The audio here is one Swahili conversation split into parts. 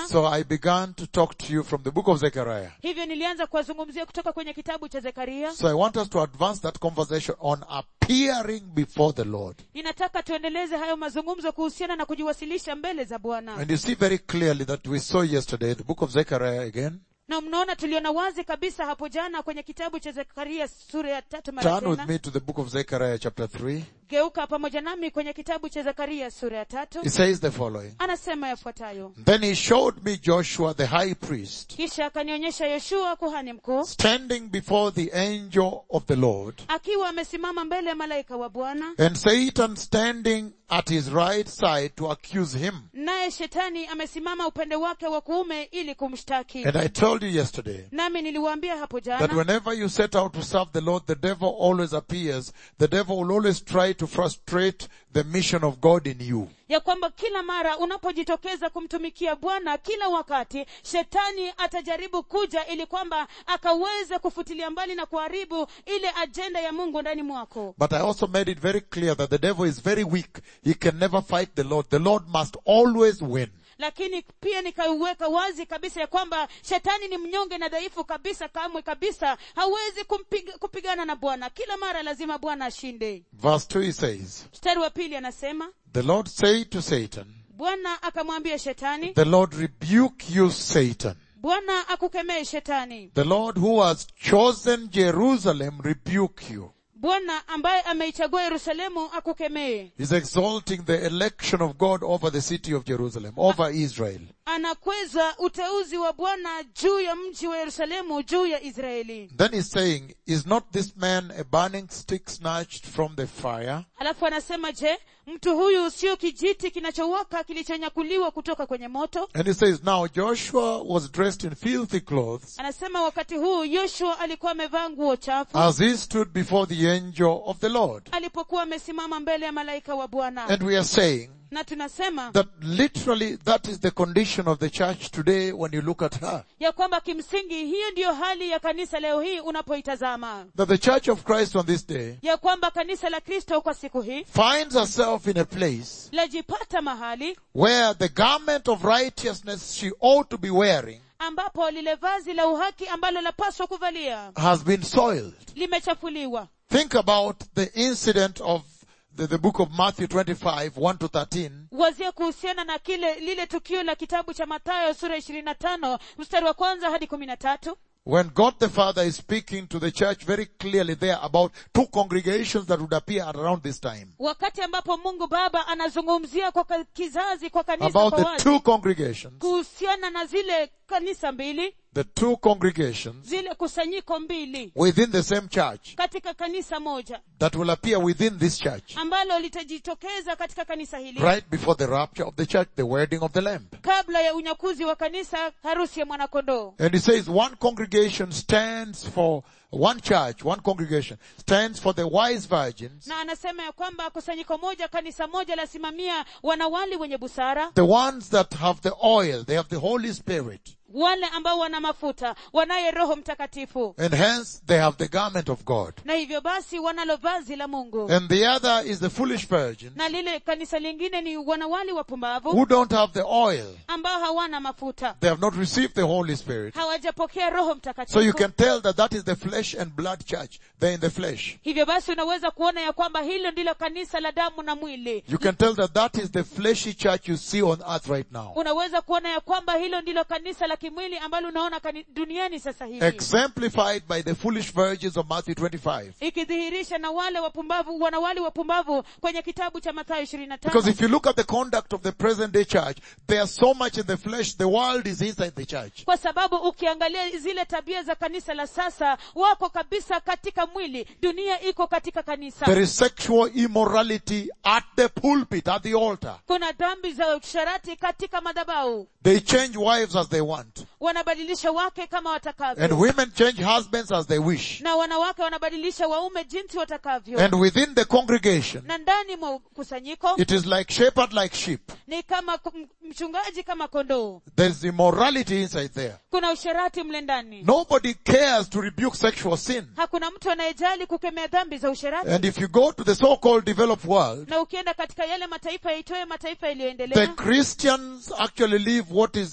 So I began to talk to you from the book of Zechariah. hivyo nilianza kuwazungumzia kutoka kwenye kitabu cha zekaria So I want us to advance that conversation on appearing before the Lord. ninataka tuendeleze hayo mazungumzo kuhusiana na kujiwasilisha mbele za bwana And you see very clearly that we saw yesterday the book of Zechariah again. na mnaona tuliona wazi kabisa hapo jana kwenye kitabu cha zekaria sura ya tatu mara Turn with tena me to the book of Zechariah chapter 3. geuka pamoja nami kwenye kitabu cha zekaria sura ya tatu It says the following. anasema yafuatayo Then he showed me Joshua the high priest kisha akanionyesha yoshua kuhani mkuu standing before the angel of the Lord akiwa amesimama mbele ya malaika wa bwana and Satan standing at his right side to accuse him. naye shetani amesimama upande wake wa kuume ili kumshtaki And I told you yesterday nami niliwaambia hapo that jana whenever you set out to serve the Lord, the devil always appears. The devil will always try to frustrate the mission of God in you. ya kwamba kila mara unapojitokeza kumtumikia bwana kila wakati shetani atajaribu kuja ili kwamba akaweze kufutilia mbali na kuharibu ile ajenda ya mungu ndani mwako But I also made it very clear that the devil is very weak. He can never fight the Lord. The Lord must always win. lakini pia nikaiweka wazi kabisa ya kwamba shetani ni mnyonge na dhaifu kabisa kamwe kabisa hawezi kumpiga, kupigana na bwana kila mara lazima bwana ashinde Verse 2 he says, mstari wa pili anasema The Lord said to Satan, bwana akamwambia shetani The Lord rebuke you, Satan. bwana akukemee shetani The Lord who has chosen Jerusalem rebuke you. bwana ambaye ameichagua yerusalemu akukemee He's exalting the election of God over the city of Jerusalem, over Israel. anakweza uteuzi wa bwana juu ya mji wa yerusalemu juu ya israeli Then he's saying, is not this man a burning stick snatched from the fire? alafu anasema je mtu huyu sio kijiti kinachowaka kilichonyakuliwa kutoka kwenye moto And he says, now Joshua was dressed in filthy clothes anasema wakati huu yoshua alikuwa amevaa nguo chafu as he stood before the angel of the Lord. alipokuwa amesimama mbele ya malaika wa bwana And we are saying na tunasema that literally that is the condition of the church today when you look at her. ya kwamba kimsingi hiyo ndiyo hali ya kanisa leo hii unapoitazama That the church of Christ on this day ya kwamba kanisa la kristo kwa siku hii finds herself in a place lajipata mahali where the garment of righteousness she ought to be wearing ambapo lile vazi la uhaki ambalo lapaswa kuvalia has been soiled. limechafuliwa Think about the incident of the, the book of Matthew 25, 1 to 13, wazia kuhusiana na kile lile tukio la kitabu cha mathayo sura ishirini na tano mstari wa kwanza hadi kumi na tatu when God the Father is speaking to the church very clearly there about two congregations that would appear at around this time. wakati ambapo mungu baba anazungumzia kwa ka- kizazi kwa kanisa About kwa the wazi two congregations, kuhusiana na zile kanisa mbili the two congregations zile kusanyiko mbili within the same church katika kanisa moja that will appear within this church ambalo litajitokeza katika kanisa hili right before the rapture of the church, the wedding of the Lamb. kabla ya unyakuzi wa kanisa harusi ya mwanakondoo And he says one congregation stands for, one church, one congregation stands for the wise virgins, na anasema ya kwamba kusanyiko moja kanisa moja lasimamia wanawali wenye busara the ones that have the oil, they have the Holy Spirit, wale ambao wana mafuta wanaye roho mtakatifu and hence they have the garment of God. na hivyo basi wanalo vazi la mungu And the other is the foolish virgin na lile kanisa lingine ni wanawali wapumbavu who don't have the oil. ambao hawana mafuta They have not received the Holy Spirit. hawajapokea roho So you mtakatifu can tell that that is the flesh and blood church. They're in the flesh. hivyo basi unaweza kuona ya kwamba hilo ndilo kanisa la damu na mwili You can tell that that is the fleshy church you see on earth right now. unaweza kuona ya kwamba hilo ndilo kanisa la kimwili ambalo unaona kani, duniani sasa hivi Exemplified by the foolish virgins of Matthew 25. ikidhihirisha na wale wapumbavu wanawali wapumbavu kwenye kitabu cha mathayo ishirini na Because tano if you look at the conduct of the present day church, they are so much in the flesh, the world is inside the church. kwa sababu ukiangalia zile tabia za kanisa la sasa wako kabisa katika mwili dunia iko katika kanisa There is sexual immorality at the pulpit, at the altar. kuna dhambi za usharati katika madhabau They change wives as they want. wanabadilisha wake kama And watakavyo women change husbands as they wish. na wanawake wanabadilisha waume jinsi watakavyo And within the congregation, na ndani mwa kusanyiko it is like shepherd like sheep. ni kama ku- m- mchungaji kama kondoo There's immorality inside there. kuna usharati mle ndani Nobody cares to rebuke sexual sin. hakuna mtu anayejali kukemea dhambi za usharati And if you go to the so-called developed world, na ukienda katika yale mataifa yaitoe mataifa the yaliyoendelea Christians actually live what is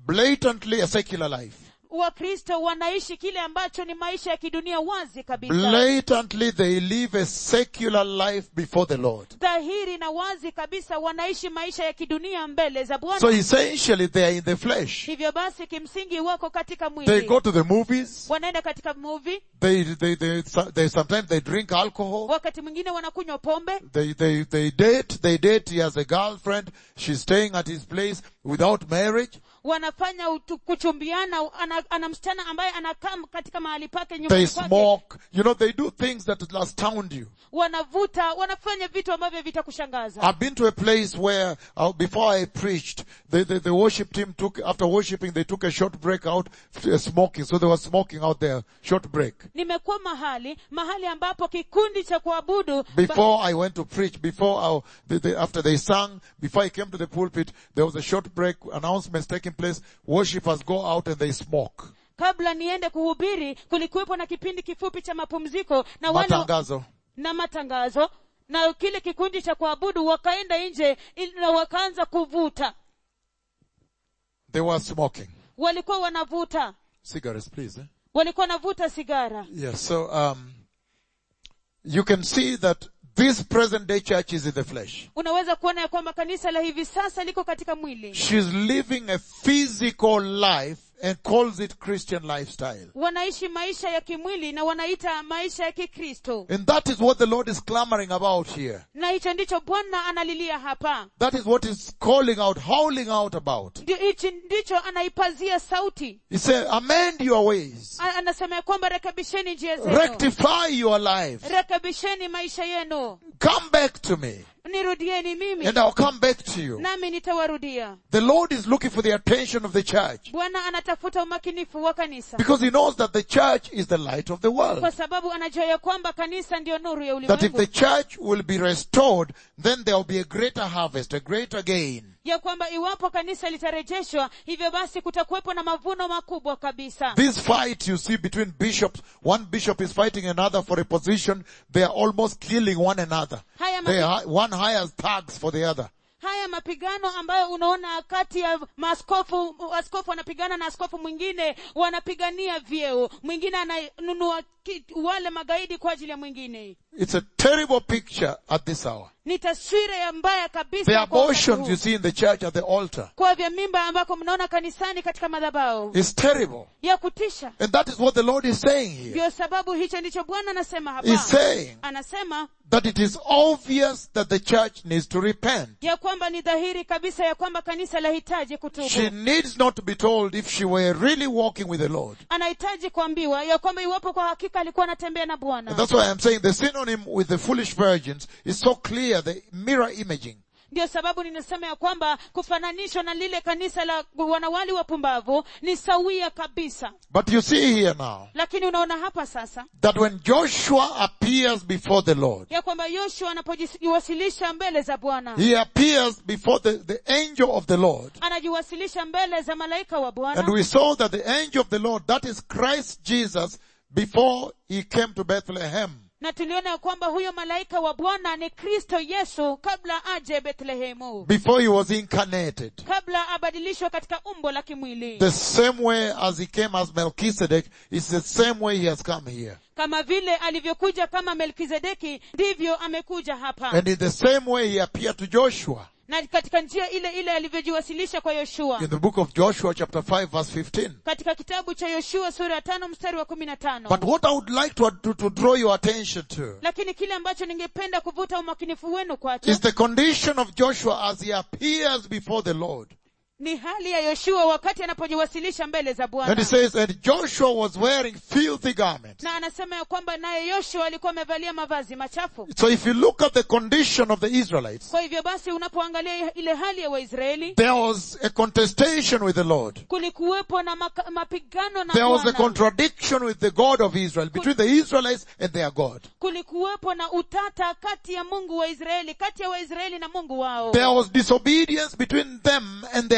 blatantly a secular life. wakristo wanaishi kile ambacho ni maisha ya kidunia wazi kabisa Blatantly they live a secular life before the Lord. dhahiri na wazi kabisa wanaishi maisha ya kidunia mbele za bwana So essentially they are in the flesh. hivyo basi kimsingi wako katika They mwili go to the movies. wanaenda katika movie They, they, they, they, sometimes they drink alcohol. wakati mwingine wanakunywa pombe They, they, they date, they date, he has a girlfriend, she's staying at his place without marriage. wanafanya utu, kuchumbiana ana, ana msichana ambaye anakaa katika mahali pake They nyumbani kwake smoke. You know, they do things that will astound you. wanavuta wanafanya vitu ambavyo vitakushangaza I've been to a place where, uh, before I preached, the, the, the worship team took, after worshiping, they took a short break out, uh, smoking. So they were smoking out there, short break. nimekuwa mahali mahali ambapo kikundi cha kuabudu ba- Before I went to preach, before I, the, the, after they sang, before I came to the pulpit, there was a short break, announcements taking place, worshippers go out and they smoke. kabla niende kuhubiri kulikuwepo na kipindi kifupi cha mapumziko na wale Matangazo. na matangazo na kile kikundi cha kuabudu wakaenda nje ili- na wakaanza kuvuta They were smoking. walikuwa wanavuta Cigarettes, please. Eh? walikuwa wanavuta sigara Yes, so, um, you can see that this present day church is in the flesh. unaweza kuona ya kwamba kanisa la hivi sasa liko katika mwili She's living a physical life and calls it Christian lifestyle. wanaishi maisha ya kimwili na wanaita maisha ya kikristo And that is what the Lord is clamoring about here. na hicho ndicho bwana analilia hapa That is what he's calling out, howling out about. Ndio hichi ndicho anaipazia sauti He said, amend your ways. A- anasema ya kwamba rekebisheni njia zenu Rectify your life. rekebisheni maisha yenu Come back to me. nirudieni mimi And I'll come back to you. nami nitawarudia The Lord is looking for the attention of the church. bwana anatafuta umakinifu wa kanisa Because he knows that the church is the light of the world. kwa sababu anajua ya kwamba kanisa ndiyo nuru ya That if ulimwengu the church will be restored, then there will be a greater harvest, a greater gain. ya kwamba iwapo kanisa litarejeshwa hivyo basi kutakuwepo na mavuno makubwa kabisa This fight you see between bishops, one bishop is fighting another for a position, they are almost killing one another. haya, They mapi, are, one hires thugs for the other. haya mapigano ambayo unaona kati ya maaskofu askofu anapigana na askofu mwingine wanapigania vyeo mwingine ananunua ki- wale magaidi kwa ajili ya mwingine It's a terrible picture at this hour. ni taswira ya mbaya kabisa The kwa wakati abortions huu. you see in the church at the altar kwa vya mimba ambako mnaona kanisani katika madhabao is terrible. ya kutisha And that is what the Lord is saying here. ndio sababu hicho ndicho bwana anasema hapa He's saying anasema that it is obvious that the church needs to repent. ya kwamba ni dhahiri kabisa ya kwamba kanisa lahitaji She kutubu needs not to be told if she were really walking with the Lord. anahitaji kuambiwa ya kwamba iwapo kwa hakika alikuwa anatembea na And bwana that's why I'm saying the synonym with the foolish virgins is so clear, the mirror imaging. ndio sababu ninasema ya kwamba kufananishwa na lile kanisa la wanawali wapumbavu ni sawia kabisa But you see here now lakini unaona hapa sasa that when Joshua appears before the Lord, ya kwamba yoshua anapojiwasilisha mbele za bwana he appears before the, the angel of the Lord. anajiwasilisha mbele za malaika wa And bwana we saw that the angel of the Lord, that is Christ Jesus, before he came to Bethlehem. na tuliona ya kwamba huyo malaika wa bwana ni kristo yesu kabla aje bethlehemu Before he was incarnated. kabla abadilishwe katika umbo la kimwili The same way as he came as Melchizedek, it's the same way he has come here. kama vile alivyokuja kama melkizedeki ndivyo amekuja hapa And in the same way he appeared to Joshua. na katika njia ile ile alivyojiwasilisha kwa yoshua In the book of Joshua chapter 5 verse 15. katika kitabu cha yoshua sura ya tano mstari wa kumi na tano But what I would like to, to, to draw your attention to lakini kile ambacho ningependa kuvuta umakinifu wenu kwacho is the condition of Joshua as he appears before the Lord. ni hali ya yoshua wakati anapojiwasilisha mbele za And he bwana says, and Joshua was wearing filthy garments. na anasema ya kwamba naye yoshua alikuwa amevalia mavazi machafu So if you look at the condition of the Israelites, kwa hivyo basi unapoangalia ile hali ya waisraeli there was a contestation with the Lord. kulikuwepo na maka, mapigano na There was a Bwana. contradiction with the God of Israel, between the Israelites and their God. kulikuwepo na utata kati ya mungu wa israeli kati ya waisraeli na mungu wao There was disobedience between them and their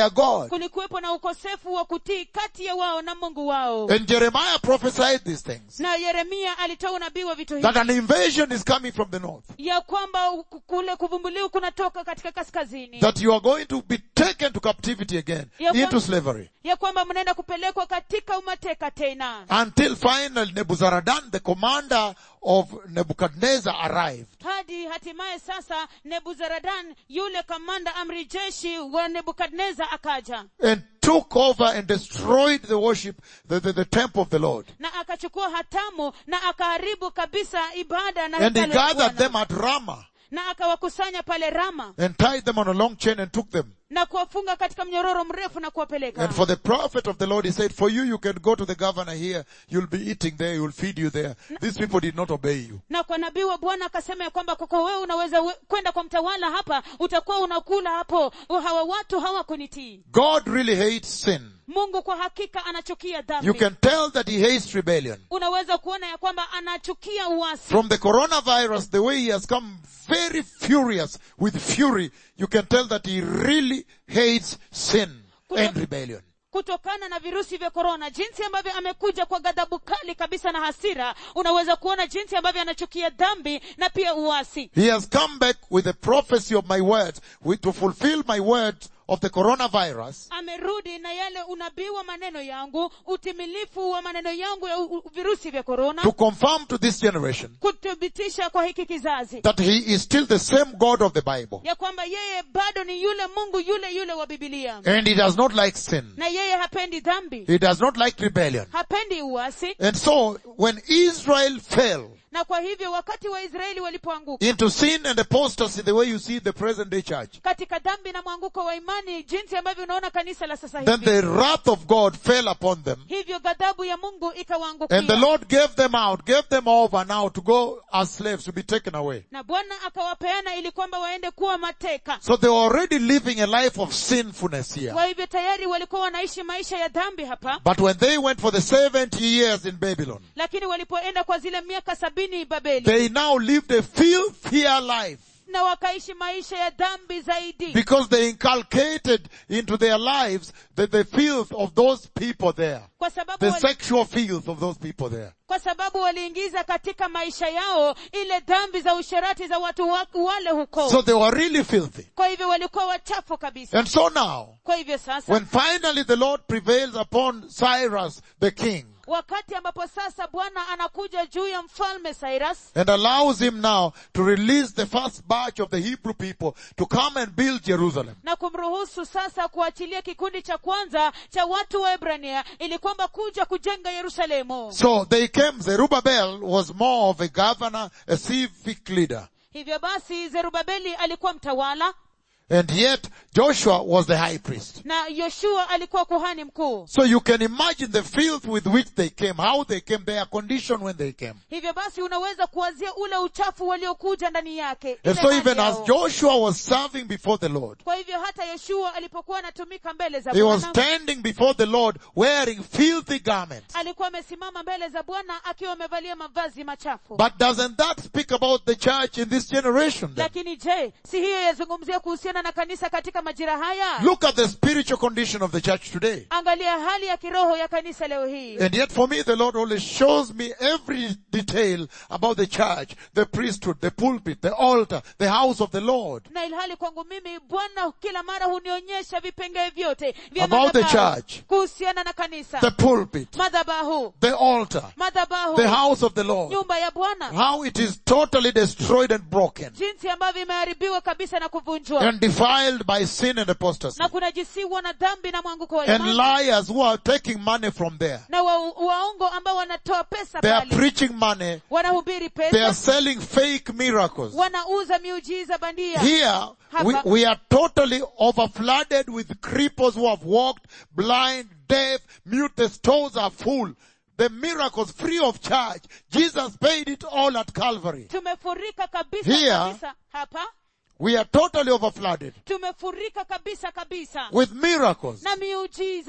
their God. kulikuwepo na ukosefu wa kutii kati ya wao na mungu wao And Jeremiah prophesied these things. na yeremia alitoa unabii wa vitu That hivi an invasion is coming from the north. ya kwamba u- kule kuvumbuliwa kunatoka katika kaskazini That you are going to be taken to captivity again, Ya kwa- into slavery. ya kwamba mnaenda kupelekwa katika umateka tena Until finally Nebuzaradan, the commander of Nebuchadnezzar arrived. hadi hatimaye sasa nebuzaradan yule kamanda amri jeshi wa nebukadnezar akaja and took over and destroyed the worship, the, the, the temple of the Lord. na akachukua hatamu na akaharibu kabisa ibada na And he hekalu la gathered Bwana. them at Ramah na akawakusanya pale rama and tied them on a long chain and took them. na kuwafunga katika mnyororo mrefu na kuwapeleka And for the prophet of the Lord, he said, for you, you can go to the governor here. You'll be eating there. You'll feed you there. These people did not obey you. na kwa nabii wa bwana akasema ya kwamba kwako wewe unaweza we- kwenda kwa mtawala hapa utakuwa unakula hapo hawa watu hawakunitii God really hates sin. mungu kwa hakika anachukia dhambi You can tell that he hates rebellion. unaweza kuona ya kwamba anachukia uasi From the coronavirus, the way he has come very furious with fury, you can tell that he really hates sin and rebellion. kutokana na virusi vya korona jinsi ambavyo amekuja kwa ghadhabu kali kabisa na hasira unaweza kuona jinsi ambavyo anachukia dhambi na pia uasi He has come back with the prophecy of my words, with, to fulfill my words of the coronavirus, amerudi na yale unabii wa maneno yangu utimilifu wa maneno yangu ya u- u- virusi vya korona to confirm to this generation kuthibitisha kwa hiki kizazi that he is still the same God of the Bible. ya kwamba yeye bado ni yule mungu yule yule wa bibilia And he does not like sin. na yeye hapendi dhambi He does not like rebellion. hapendi uasi And so, when Israel fell na kwa hivyo wakati waisraeli walipoanguka into sin and apostasy, the way you see the present day church, katika dhambi na mwanguko wa imani jinsi ambavyo unaona kanisa la sasa then hivi the wrath of God fell upon them. hivyo ghadhabu ya mungu ikawaangukia And the Lord gave them out, gave them over now to go as slaves, to be taken away. na bwana akawapeana ili kwamba waende kuwa mateka So they were already living a life of sinfulness here. kwa hivyo tayari walikuwa wanaishi maisha ya dhambi hapa But when they went for the 70 years in Babylon, lakini walipoenda kwa zile miaka sabini babeli they now lived a filthier life na wakaishi maisha ya dhambi zaidi because they inculcated into their lives the, the filth of those people there. kwa sababu The wali, sexual filth of those people there. kwa sababu waliingiza katika maisha yao ile dhambi za usherati za watu wa, wale huko So they were really filthy. kwa hivyo walikuwa wachafu kabisa And so now, kwa hivyo sasa when finally the Lord prevails upon Cyrus the king wakati ambapo sasa bwana anakuja juu ya mfalme cyrus and allows him now to release the first batch of the Hebrew people to come and build Jerusalem. na kumruhusu sasa kuachilia kikundi cha kwanza cha watu wa ebrania ili kwamba kuja kujenga yerusalemu So they came, Zerubbabel was more of a governor, a civic leader. hivyo basi zerubabeli alikuwa mtawala And yet Joshua was the high priest. na yoshua alikuwa kuhani mkuu So you can imagine the filth with which they came, how they came, their condition when they came. hivyo basi unaweza kuwazia ule uchafu waliokuja ndani yake And ile so hali even as yao. Joshua was serving before the Lord, kwa hivyo hata yoshua alipokuwa anatumika mbele za he was bwana standing before the Lord wearing filthy garments. alikuwa amesimama mbele za bwana akiwa amevalia mavazi machafu But doesn't that speak about the church in this generation then? lakini je si hiyo yazungumzia kuhusiana na kanisa katika majira haya Look at the spiritual condition of the church today. angalia hali ya kiroho ya kanisa leo hii And yet for me, the Lord always shows me every detail about the church, the priesthood, the pulpit, the altar, the house of the Lord. na ilhali kwangu mimi bwana kila mara hunionyesha vipengee vyote vya About the madhabahu church. kuhusiana na kanisa The pulpit, madhabahu the altar, madhabahu the house of the Lord. nyumba ya bwana How it is totally destroyed and broken jinsi ambavyo imeharibiwa kabisa na kuvunjwa and defiled by sin and apostasy. na kunajisiwa na dhambi na mwanguko wa And imani liars who are taking money from there. na wa, waongo ambao wanatoa pesa They are pale preaching money. wanahubiri They are pesa selling fake miracles. wanauza miujiza bandia Here, we, Hapa. we are totally overflooded with cripples who have walked, blind, deaf, mute, the stores are full. The miracles free of charge. Jesus paid it all at Calvary. tumefurika kabisa Here. kabisa hapa We are totally overflooded tumefurika kabisa kabisa with miracles. na miujiza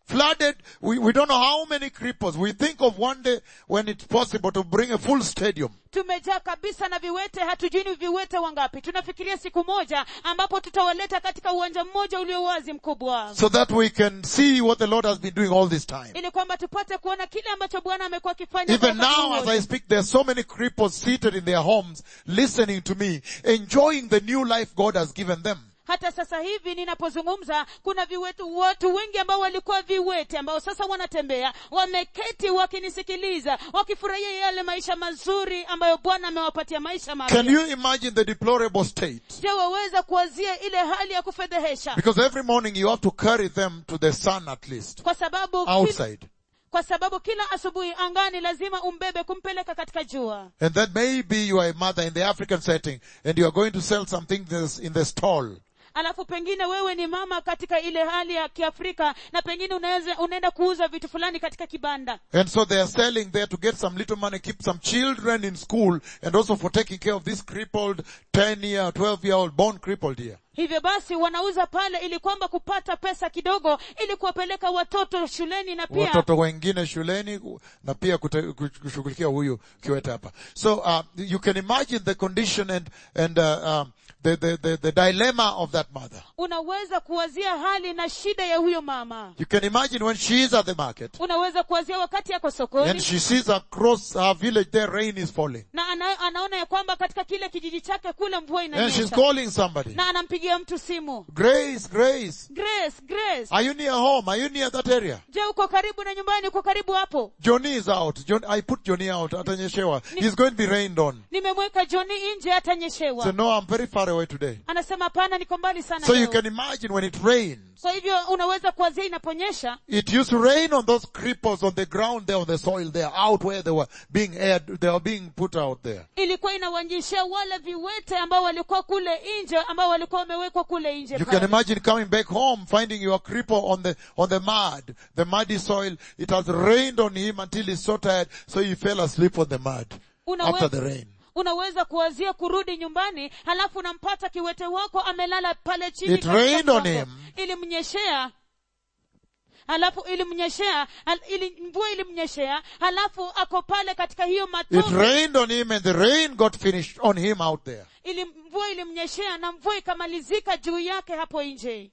flooded. We, we don't know how many cripples. We think of one day when it's possible to bring a full stadium. tumejaa kabisa na viwete hatujui ni viwete wangapi tunafikiria siku moja ambapo tutawaleta katika uwanja mmoja ulio wazi mkubwa so that we can see what the Lord has been doing all this time. ili kwamba tupate kuona kile ambacho bwana amekuwa akifanya Even kwa wakati now as wote. I speak, there are so many cripples seated in their homes, listening to me, enjoying the new life God has given them. hata sasa hivi ninapozungumza kuna viwetu watu wengi ambao walikuwa viwete ambao sasa wanatembea wameketi wakinisikiliza wakifurahia yale maisha mazuri ambayo bwana amewapatia maisha Can mapya you imagine the deplorable state? je waweza kuwazia ile hali ya kufedhehesha Because every morning you have to carry them to the sun at least, kwa sababu kila, outside. kwa sababu kila asubuhi angani lazima umbebe kumpeleka katika jua And then maybe you are a mother in the African setting and you are going to sell something this- in the stall. alafu pengine wewe ni mama katika ile hali ya kiafrika na pengine unaweza unaenda kuuza vitu fulani katika kibanda And so they are selling there to get some little money, keep some children in school, and also for taking care of this crippled 10 year, 12 year old born crippled here. hivyo basi wanauza pale ili kwamba kupata pesa kidogo ili kuwapeleka watoto shuleni na pia watoto wengine shuleni na pia kute- kushughulikia huyu kiwete hapa so uh, you can imagine the condition and and uh, um, the, the, the, the dilemma of that mother unaweza kuwazia hali na shida ya huyo mama you can imagine when she is at the market unaweza kuwazia wakati yako and sokoni she sees across her village there rain is falling na ana, anaona ya kwamba katika kile kijiji chake kule mvua and she's inanyesha calling somebody na anampigia mtu simu grace grace grace grace are you near home are you near that area je uko karibu na nyumbani uko karibu hapo johnny is out John, i put johnny out atanyeshewa he's going to be rained on nimemweka joni nje atanyeshewa so no i'm very far away today anasema hapana niko mbali sana so you leo." can imagine when it rains kwa hivyo unaweza kuwazia inaponyesha It used to rain on those cripples on the ground there, on the soil there, out where they were being aired, they were being put out there. ilikuwa inawanyeshea wale viwete ambao walikuwa kule nje ambao walikuwa wamewekwa kule nje You pale. can imagine coming back home, finding your cripple on the, on the mud, the muddy soil. It has rained on him until he's so tired, so he fell asleep on the mud Unawe- after the rain. unaweza kuwazia kurudi nyumbani halafu unampata kiwete wako amelala pale chini It katika rained on mchanga. him. ilimnyeshea halafu ilimnyeshea hal, ili, mvua ilimnyeshea halafu ako pale katika hiyo It matope rained on him and the rain got finished on him out there. ili mvua ilimnyeshea na mvua ikamalizika juu yake hapo nje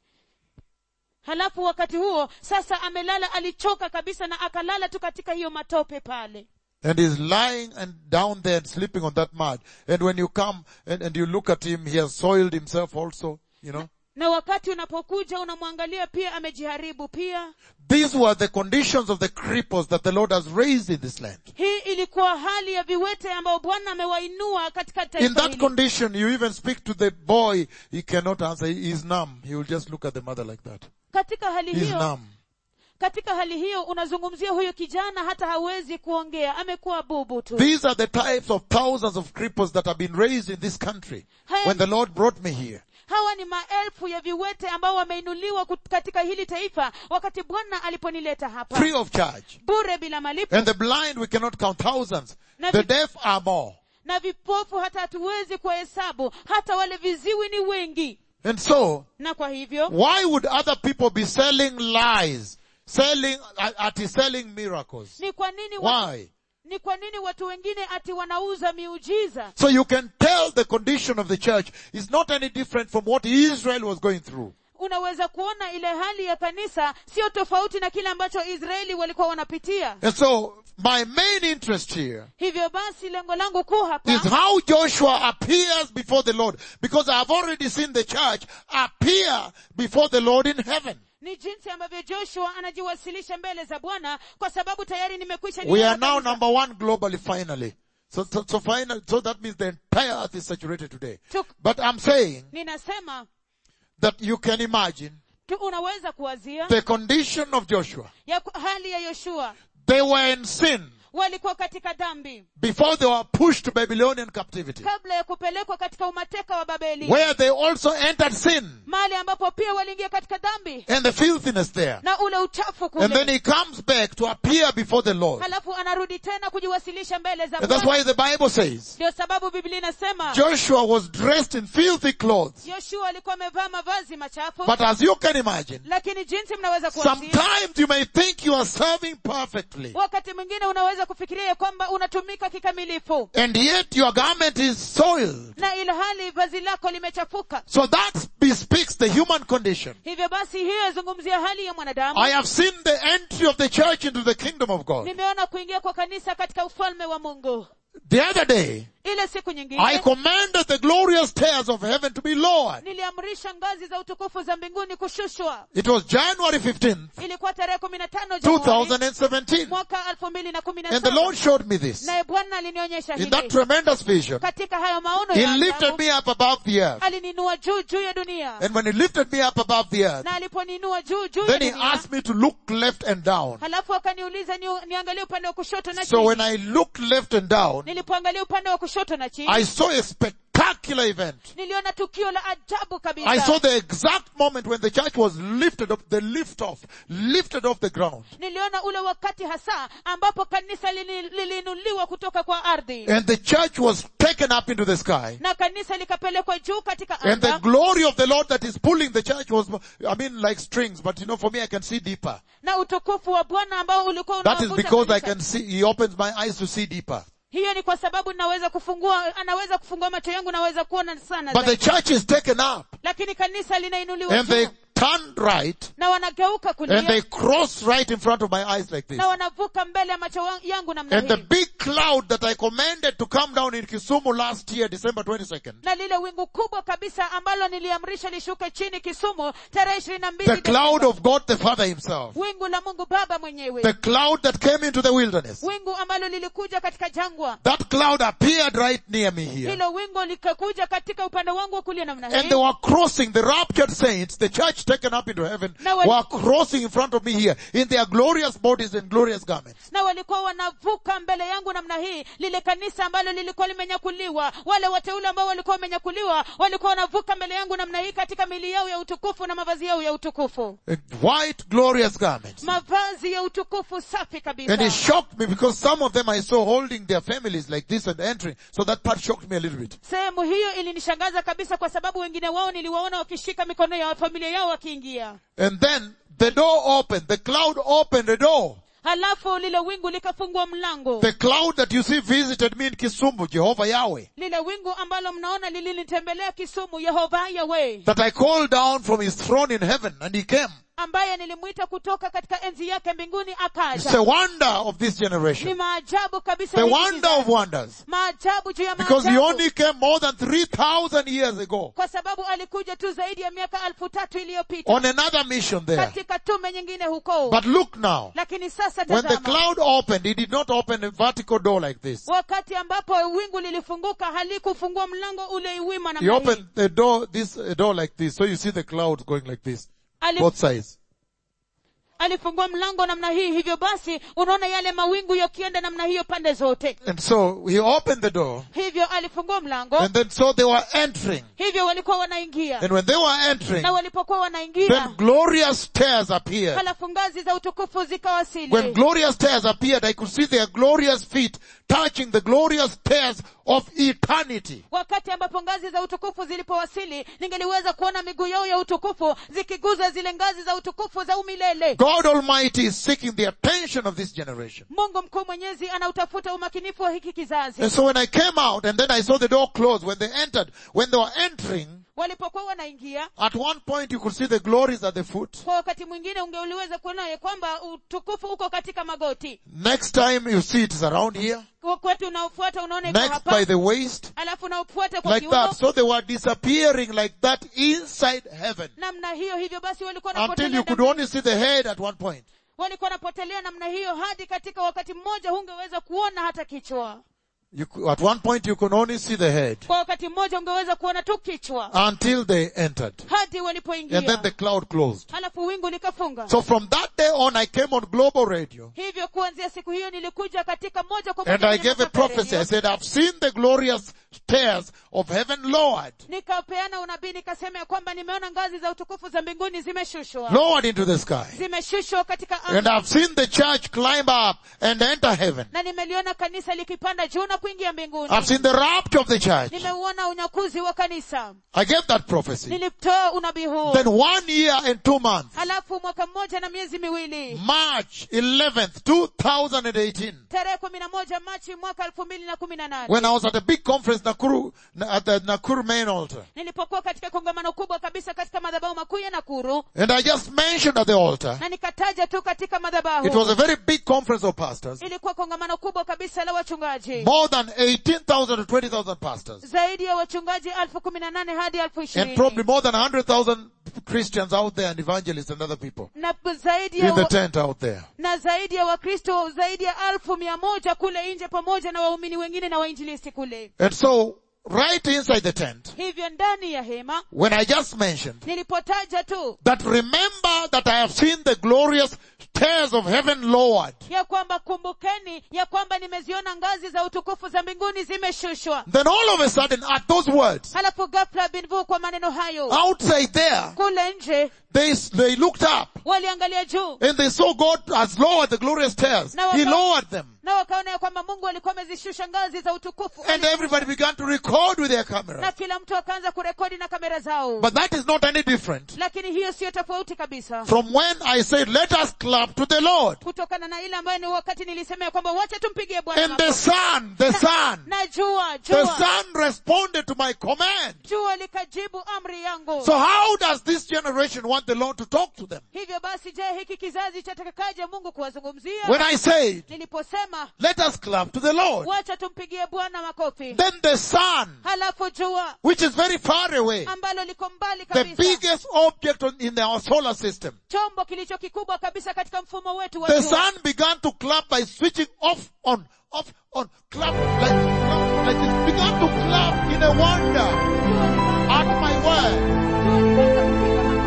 halafu wakati huo sasa amelala alichoka kabisa na akalala tu katika hiyo matope pale And he's lying and down there and sleeping on that mud. And when you come and, and you look at him, he has soiled himself also, you know. na wakati unapokuja unamwangalia pia amejiharibu pia These were the conditions of the cripples that the Lord has raised in this land. hii ilikuwa hali ya viwete ambao bwana amewainua katika In taifa that hili condition, you even speak to the boy, he cannot answer, he is numb. He will just look at the mother like that. katika hali He's hiyo numb. katika hali hiyo unazungumzia huyo kijana hata hawezi kuongea amekuwa bubu tu These are the types of thousands of cripples that have been raised in this country when the Lord brought me here. hawa ni maelfu ya viwete ambao wameinuliwa kut- katika hili taifa wakati bwana aliponileta hapa Free of charge. bure bila malipo And the blind, we cannot count thousands. Na The vi- deaf are more. na vipofu hata hatuwezi kuwahesabu hata wale viziwi ni wengi And so, na kwa hivyo why would other people be selling lies? Selling, at selling miracles? ni kwa nini watu, Why? ni kwa nini watu wengine ati wanauza miujiza So you can tell the condition of the church is not any different from what Israel was going through. unaweza kuona ile hali ya kanisa sio tofauti na kile ambacho israeli walikuwa wanapitia And so my main interest here hivyo basi lengo langu kuu hapa is how Joshua appears before the Lord because I have already seen the church appear before the Lord in heaven. ni jinsi ambavyo joshua anajiwasilisha mbele za bwana kwa sababu tayari nimekwisha We niona are now kanisa. number one globally finally. So, so, so final, so that means the entire earth is saturated today. Tuk- But I'm saying ninasema that you can imagine tu unaweza kuwazia the condition of Joshua. ya ku- hali ya yoshua They were in sin. walikuwa katika dhambi before they were pushed to Babylonian captivity, kabla ya kupelekwa katika umateka wa babeli where they also entered sin mahali ambapo pia waliingia katika dhambi and the filthiness there. na ule uchafu And then kule he comes back to appear before the Lord. halafu anarudi tena kujiwasilisha mbele za And that's Bwana. why the Bible says ndio sababu biblia inasema Joshua was dressed in filthy clothes. yoshua alikuwa amevaa mavazi machafu But as you can imagine, lakini jinsi mnaweza kuwazia sometimes you may think you are serving perfectly. wakati mwingine unaweza kufikiria ya kwamba unatumika kikamilifu And yet your garment is soiled. na ila hali vazi lako limechafuka So that bespeaks the human condition. hivyo basi hiyo yazungumzia hali ya mwanadamu I have seen the entry of the church into the kingdom of God. nimeona kuingia kwa kanisa katika ufalme wa mungu The other day, ile siku I nyingine commanded the glorious stairs of heaven to be lowered. niliamrisha ngazi za utukufu za mbinguni kushushwa It was January 15th, ilikuwa tarehe kumi na tano Januari 2017. mwaka elfu mbili na kumi na And the saba Lord showed me this. naye bwana alinionyesha In that hili tremendous vision, katika hayo maono He ya lifted ajabu, me up above the earth. alininua juu juu ya dunia And when He lifted me up above the earth, na aliponiinua juu juu ya then He dunia asked me to look left and down. halafu akaniuliza ni, niangalie upande wa kushoto na So chini when I looked left and down, nilipoangalia upande wa kushoto na chini I saw a spectacular event. niliona tukio la ajabu kabisa I saw the exact moment when the church was lifted up, the lift off, lifted off the ground. niliona ule wakati hasa ambapo kanisa lili- liliinuliwa kutoka kwa ardhi And the church was taken up into the sky. na kanisa likapelekwa juu katika And the anga glory of the Lord that is pulling the church was, I mean, like strings, but you know, for me, I can see deeper. na utukufu wa bwana ambao ulikuwa That is unawavuta because I kanisa. can see, He opens my eyes to see deeper. hiyo ni kwa sababu naweza kufungua anaweza kufungua macho yangu naweza kuona sana But the zaidi. church is taken up lakini kanisa linainuliwa and they juu turn right na wanageuka and they kulia cross right in front of my eyes like this. na wanavuka mbele ya macho wa- yangu namna And the hii big cloud that I commanded to come down in Kisumu last year, December 22nd, na lile wingu kubwa kabisa ambalo niliamrisha lishuke chini kisumu tarehe ishirini na mbili the cloud of God the Father himself, wingu la mungu baba mwenyewe the cloud that came into the wilderness, wingu ambalo lilikuja katika jangwa that cloud appeared right near me here. hilo wingu likakuja katika upande wangu wa kulia namna And hii they were crossing, the raptured saints, the church taken up into heaven, Now when- were crossing in front of me here in their glorious bodies and glorious garments. na walikuwa wanavuka mbele yangu namna hii lile kanisa ambalo lilikuwa limenyakuliwa wale wateule ambao walikuwa wamenyakuliwa walikuwa wanavuka mbele yangu namna hii katika mili yao ya utukufu na mavazi yao ya utukufu And white glorious garments. mavazi ya utukufu safi And it kabisa shocked me because some of them I saw holding their families like this and entering. So that part shocked me a little bit. sehemu hiyo ilinishangaza kabisa kwa sababu wengine wao niliwaona wakishika mikono ya familia yao wakiingia And then the door opened, the cloud opened the door. halafu lile wingu likafungua mlango The cloud that you see visited me in Kisumu, Jehovah Yahweh, lile wingu ambalo mnaona lilinitembelea kisumu yehova yawe that I called down from his throne in heaven and he came. ambaye nilimwita kutoka katika enzi yake mbinguni It's akaja the wonder of this ni generation. maajabu kabisa The hiki wonder of kizazi. wonders. maajabu juu ya Because he maajabu only came more than 3,000 years ago kwa sababu alikuja tu zaidi ya miaka elfu tatu iliyopita on another mission there. katika tume nyingine huko But look now, lakini sasa when the tazama cloud opened, he did not open a vertical door like this. wakati ambapo wingu lilifunguka halikufungua mlango ule wima He namna hii opened the door, this a door like this. So you see the clouds going like this, Ali- both sides. alifungua mlango namna hii hivyo basi unaona yale mawingu yakienda namna hiyo pande zote And so he opened the door, hivyo alifungua mlango and then so they were entering. hivyo walikuwa wanaingia And when they were entering, na walipokuwa wanaingia then glorious stairs appeared. halafu ngazi za utukufu When zikawasili glorious stairs appeared, I could see their glorious feet touching the glorious stairs of eternity. wakati ambapo ngazi za utukufu zilipowasili ningeliweza kuona miguu yao ya utukufu zikiguza zile ngazi za utukufu za umilele God Almighty is seeking the attention of this generation. mungu mkuu mwenyezi anautafuta umakinifu wa hiki kizazi And so when I came out and then I saw the door closed, when they entered, when they were entering, walipokuwa wanaingia at one point you could see the glories at the foot. kwa wakati mwingine ungeuliweza kuona ya kwamba utukufu uko katika magoti Next time you see it is around here. wakati unaofuata unaona iko Next by hapa the waist. alafu unaofuata kwa Like kiuno that. So they were disappearing like that inside heaven. namna hiyo hivyo basi walikuwa Until wanapotelea you could namna- only see the head at one point. walikuwa wanapotelea namna hiyo hadi katika wakati mmoja hungeweza kuona hata kichwa You, cou- at one point you could only see the head kwa wakati mmoja ungeweza kuona tu kichwa until they entered. hadi And then walipoingia the cloud closed. halafu wingu likafunga So from that day on I came on global radio hivyo kuanzia siku hiyo nilikuja katika moja kwa and moja I kwenye gave a masafa ya prophecy. I redio. said, I've seen the glorious stairs of heaven lowered, nikapeana unabii nikasema ya kwamba nimeona ngazi za utukufu za mbinguni zimeshushwa lowered into the sky. zimeshushwa katika And anga I've seen the church climb up and enter heaven. na nimeliona kanisa likipanda juu na kuingia mbinguni I've seen the rapture of the church. nimeuona unyakuzi wa kanisa I gave that prophecy. nilitoa unabii huu Then one year and two months, halafu mwaka mmoja na miezi miwili March 11th, 2018, tarehe kumi na moja machi mwaka elfu mbili na kumi na nane when I was at a big conference Nakuru, at the Nakuru main altar. nilipokuwa katika kongamano kubwa kabisa katika madhabahu makuu ya nakuru And I just mentioned at the altar, na nikataja tu katika it madhabahu was a very big conference of pastors. ilikuwa kongamano kubwa kabisa la wachungaji More than 18,000 to 20,000 pastors. zaidi ya wachungaji elfu kumi na nane hadi elfu And ishirini probably more than 100,000 Christians out there and evangelists and other people na zaidi ya in the wa, tent out there. na zaidi ya wakristo zaidi ya elfu mia moja kule nje pamoja na waumini wengine na wainjilisti kule And so, right inside the tent, hivyo ndani ya hema when I just mentioned nilipotaja tu that remember that I have seen the glorious stairs of heaven lowered, ya kwamba kumbukeni ya kwamba nimeziona ngazi za utukufu za mbinguni zimeshushwa then all of a sudden at those words, halafu ghafla binvu kwa maneno hayo outside there, kule nje they, they looked up waliangalia juu and they saw God has lowered the glorious stairs. Now, He about- lowered them. na wakaona ya kwamba mungu alikuwa amezishusha ngazi za utukufu And everybody began to record with their cameras. na kila mtu akaanza kurekodi na kamera zao But that is not any different lakini hiyo siyo tofauti kabisa from when I said, let us clap to the Lord. kutokana na ile ambayo ni wakati nilisema ya kwamba wacha tumpigie bwana And the makofi. sun, the sun, na jua the jua sun responded to my command. jua likajibu amri yangu So how does this generation want the Lord to talk to them? hivyo basi je hiki kizazi chatakakaje mungu kuwazungumzia When I said, niliposema let us clap to the Lord, wacha tumpigie bwana makofi then the sun, halafu jua which is very far away, ambalo liko mbali the kabisa biggest object on, in our solar system, chombo kilicho kikubwa kabisa katika mfumo wetu wa the jua sun began to clap by switching off, on, off, on, clap, like, clap, like this, began to clap in a wonder at my word.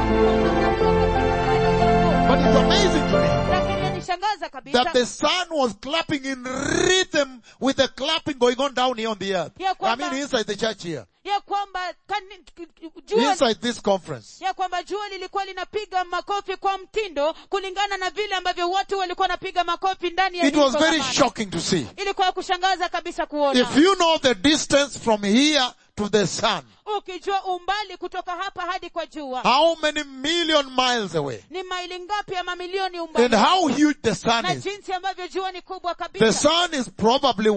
But it's amazing to me lakini yanishangaza kabisa that the sun was clapping in rhythm with the clapping going on down here on the earth. Ya I kwamba- mean inside the church here. ya kwamba kani, jua Inside this conference. ya kwamba jua lilikuwa linapiga makofi kwa mtindo kulingana na vile ambavyo watu walikuwa wanapiga makofi ndani ya It hili was very kongamano. shocking to see. ilikuwa ya kushangaza kabisa kuona If you know the distance from here to the sun, ukijua umbali kutoka hapa hadi kwa jua how many million miles away, ni maili ngapi ya mamilioni and umbali how huge the sun na is. jinsi ambavyo jua ni kubwa The kabisa sun is probably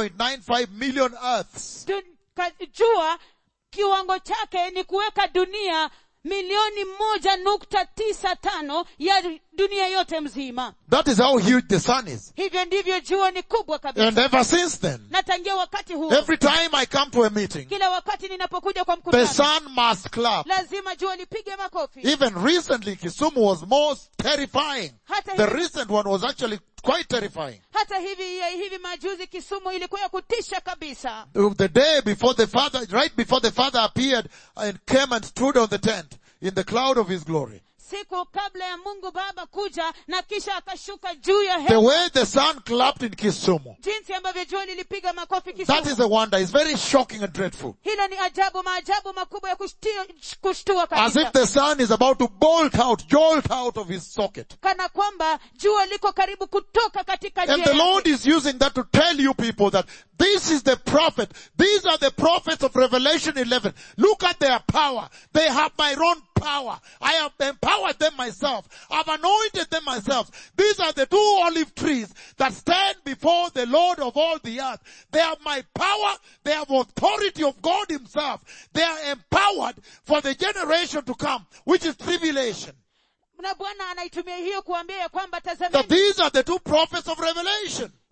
1.95 million earths. Dun, ka, jua kiwango chake ni kuweka dunia milioni moja nukta tisa tano ya dunia yote mzima That is how huge the sun is. hivyo ndivyo jua ni kubwa kabisa And ever since then, na tangia wakati huo every time I come to a meeting, kila wakati ninapokuja kwa the mkutano sun must clap. lazima jua lipige makofi Even recently, Kisumu was most terrifying. hata The hivi, recent one was actually quite terrifying. hata hivi ya hivi majuzi kisumu ilikuwa ya kutisha kabisa The day before the Father, right before the Father appeared and came and stood on the tent in the cloud of His glory. siku kabla ya mungu baba kuja na kisha akashuka juu ya The hewa way the sun clapped in Kisumu. jinsi ambavyo jua lilipiga makofi That kisumu is a wonder. It's very shocking and dreadful. hilo ni ajabu maajabu makubwa ya kushtia- kushtua As if kabisa the sun is about to bolt out, jolt out of his socket. kana kwamba jua liko karibu kutoka katika And njia the yake. Lord is using that to tell you people that this is the prophet. These are the prophets of Revelation 11. Look at their power. They have my own power. I have empowered them myself. I've anointed them myself. These are the two olive trees that stand before the Lord of all the earth. They have my power. They have authority of God himself. They are empowered for the generation to come, which is tribulation. na bwana anaitumia hiyo kuambia ya kwamba That tazameni these are the two prophets of Revelation.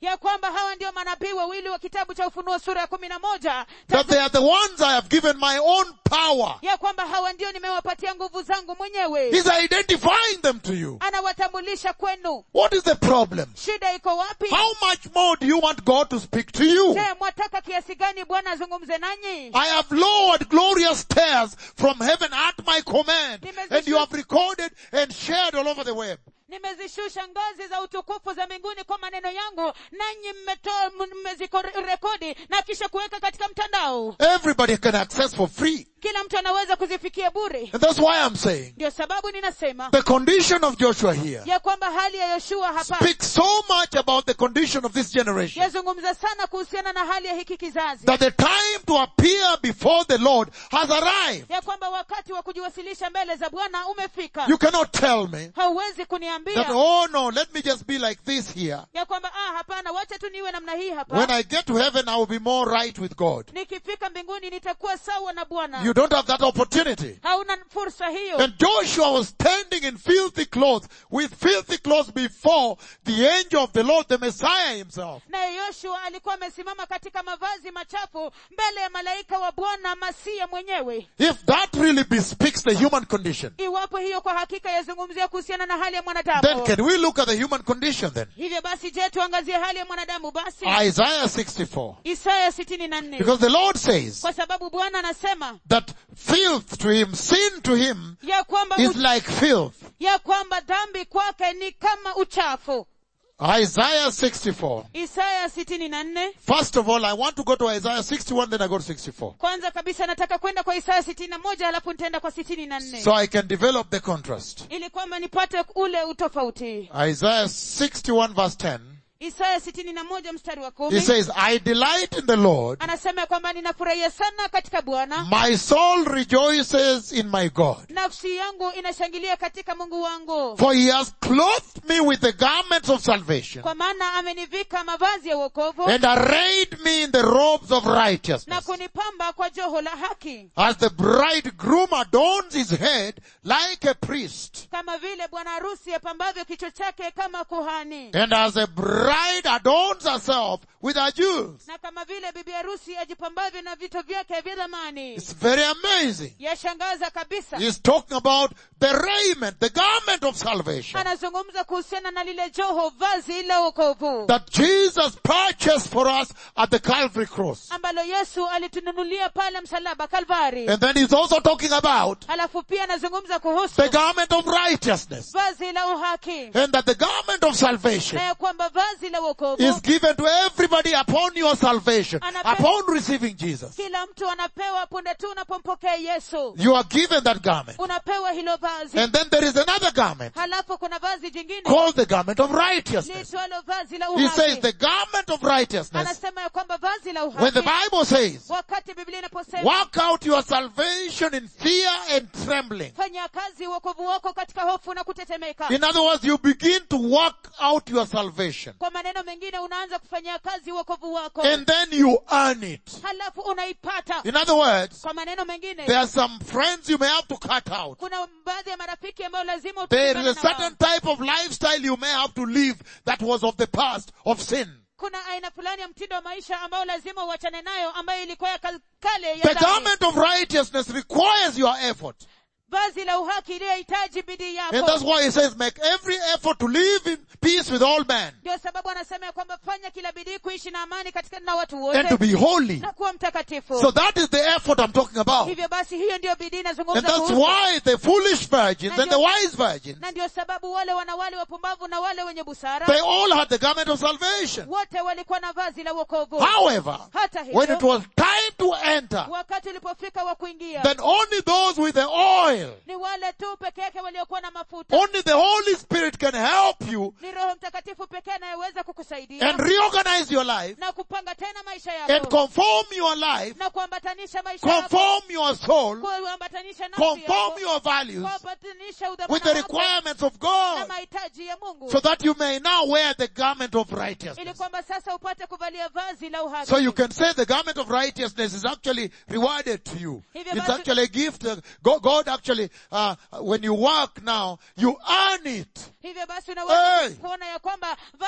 ya kwamba hawa ndio manabii wawili wa kitabu cha ufunuo sura ya kumi na moja that they are the ones I have given my own power. ya kwamba hawa ndio nimewapatia nguvu zangu mwenyewe He's identifying them to you. anawatambulisha kwenu What is the problem? shida iko wapi How much more do you want God to speak to you? je mwataka kiasi gani bwana azungumze nanyi I have lowered glorious stairs from heaven at my command, and you have recorded and shared all over the web. nimezishusha ngazi za utukufu za mbinguni kwa maneno yangu nanyi mmetoa mmezirekodi na kisha kuweka katika mtandao Everybody can access for free. kila mtu anaweza kuzifikia bure And that's why I'm saying ndio sababu ninasema the condition of Joshua here ya kwamba hali ya yoshua hapa speaks so much about the condition of this generation yazungumza sana kuhusiana na hali ya hiki kizazi that the time to appear before the Lord has arrived. ya kwamba wakati wa kujiwasilisha mbele za bwana umefika You cannot tell me hauwezi that, kuniambia oh no, let me just be like this here. ya kwamba ah hapana wacha tu niwe namna hii When hapa I get to heaven, I will be more right with God. nikifika mbinguni nitakuwa sawa na bwana You don't have that opportunity. hauna fursa hiyo And Joshua was standing in filthy clothes, with filthy clothes before the angel of the Lord, the Messiah himself. naye yoshua alikuwa amesimama katika mavazi machafu mbele ya malaika wa bwana masia mwenyewe If that really bespeaks the human condition, iwapo hiyo kwa hakika yazungumzia kuhusiana na hali ya then mwanadamu can we look at the human condition then? hivyo basi je tuangazie hali ya mwanadamu basi Isaiah 64. isaya sitini na nne Because the Lord says kwa sababu bwana anasema that filth to him, sin to him, ya kwamba is u- like filth. ya kwamba dhambi kwake ni kama uchafu Isaiah 64. isaya sitini na nne First of all, I want to go to Isaiah 61, then I go to 64. kwanza kabisa nataka kwenda kwa isaya sitini na moja halafu nitaenda kwa sitini na nne So I can develop the contrast. ili kwamba nipate ule utofauti Isaiah 61 verse 10. isaya sitini na moja mstari wa He kumi says, I delight in the Lord. anasema ya kwamba ninafurahia sana katika bwana My soul rejoices in my God. nafsi yangu inashangilia katika mungu wangu For he has clothed me with the garments of salvation kwa maana amenivika mavazi ya uokovu and arrayed me in the robes of na righteousness. kunipamba kwa joho la haki As the bridegroom adorns his head like a priest, kama vile bwana harusi apambavyo kichwa chake kama kuhani and as a bride adorns herself with her jewels. na kama vile bibi harusi ajipambavyo na vito vyake vya dhamani It's very amazing. yashangaza kabisa He's talking about the raiment, the garment of salvation anazungumza kuhusiana na lile joho vazi la uokovu that Jesus purchased for us at the Calvary cross. ambalo yesu alitununulia pale msalaba kalvari And then he's also talking about halafu pia anazungumza kuhusu the garment of righteousness. vazi la uhaki And that the garment of salvation na ya kwamba vazi la uokovu is given to everybody upon your salvation, Anape- upon receiving Jesus. kila mtu anapewa punde tu unapompokea yesu You are given that garment. unapewa hilo vazi And then there is another garment halafu kuna vazi jingine called the garment of righteousness. liitwalo vazi la He says uhaki the garment of righteousness. anasema ya kwamba vazi la When the uhaki Bible says, wakati biblia inaposema work out your salvation in fear and trembling. fanya kazi wokovu wako katika hofu na kutetemeka In other words, you begin to work out your salvation. kwa maneno mengine unaanza kufanyia kazi wokovu wako And then you earn it. halafu unaipata In other words, kwa maneno mengine there are some friends you may have to cut out. kuna baadhi ya marafiki ambayo lazima There utengane is a na wao. certain type of lifestyle you may have to live that was of the past, of sin. kuna aina fulani ya mtindo wa maisha ambayo lazima uachane nayo ambayo ilikuwa ya kal- kale ya The dhambi. garment of righteousness requires your effort. vazi la uhaki iliyohitaji bidii And yako that's why he says, make every effort to live in peace with all men ndio sababu anasema ya kwamba fanya kila bidii kuishi na amani katika na watu and to wote be holy. na kuwa mtakatifu So that is the effort I'm talking about. hivyo basi hiyo ndiyo bidii And inazungumza that's kuhusu why the foolish virgins and the wise virgins, na ndio sababu wale wanawali wapumbavu na wale wenye busara they all had the garment of salvation. wote walikuwa na vazi la uokovu However, hata when it hivyo was time to enter, wakati ulipofika wa kuingia then only those with the oil, ni wale tu peke yake waliokuwa na mafuta only the Holy Spirit can help you ni roho mtakatifu pekee anayeweza kukusaidia and reorganize your life na kupanga tena maisha and yako conform your life, na kuambatanisha maisha yako conform your soul, kuambatanisha nafsi conform yako your values kuambatanisha with the udhamana wako requirements of na God mahitaji ya mungu so that you may now wear the garment of ili righteousness. kwamba sasa upate kuvalia vazi la uhaki So you can say the garment of righteousness is actually rewarded to you. Hivyo It's basi- actually a gift. uh, God, God actually, uh, when you work now, you earn it. hivyo basi unaweza Hey! kuona ya kwamba vazi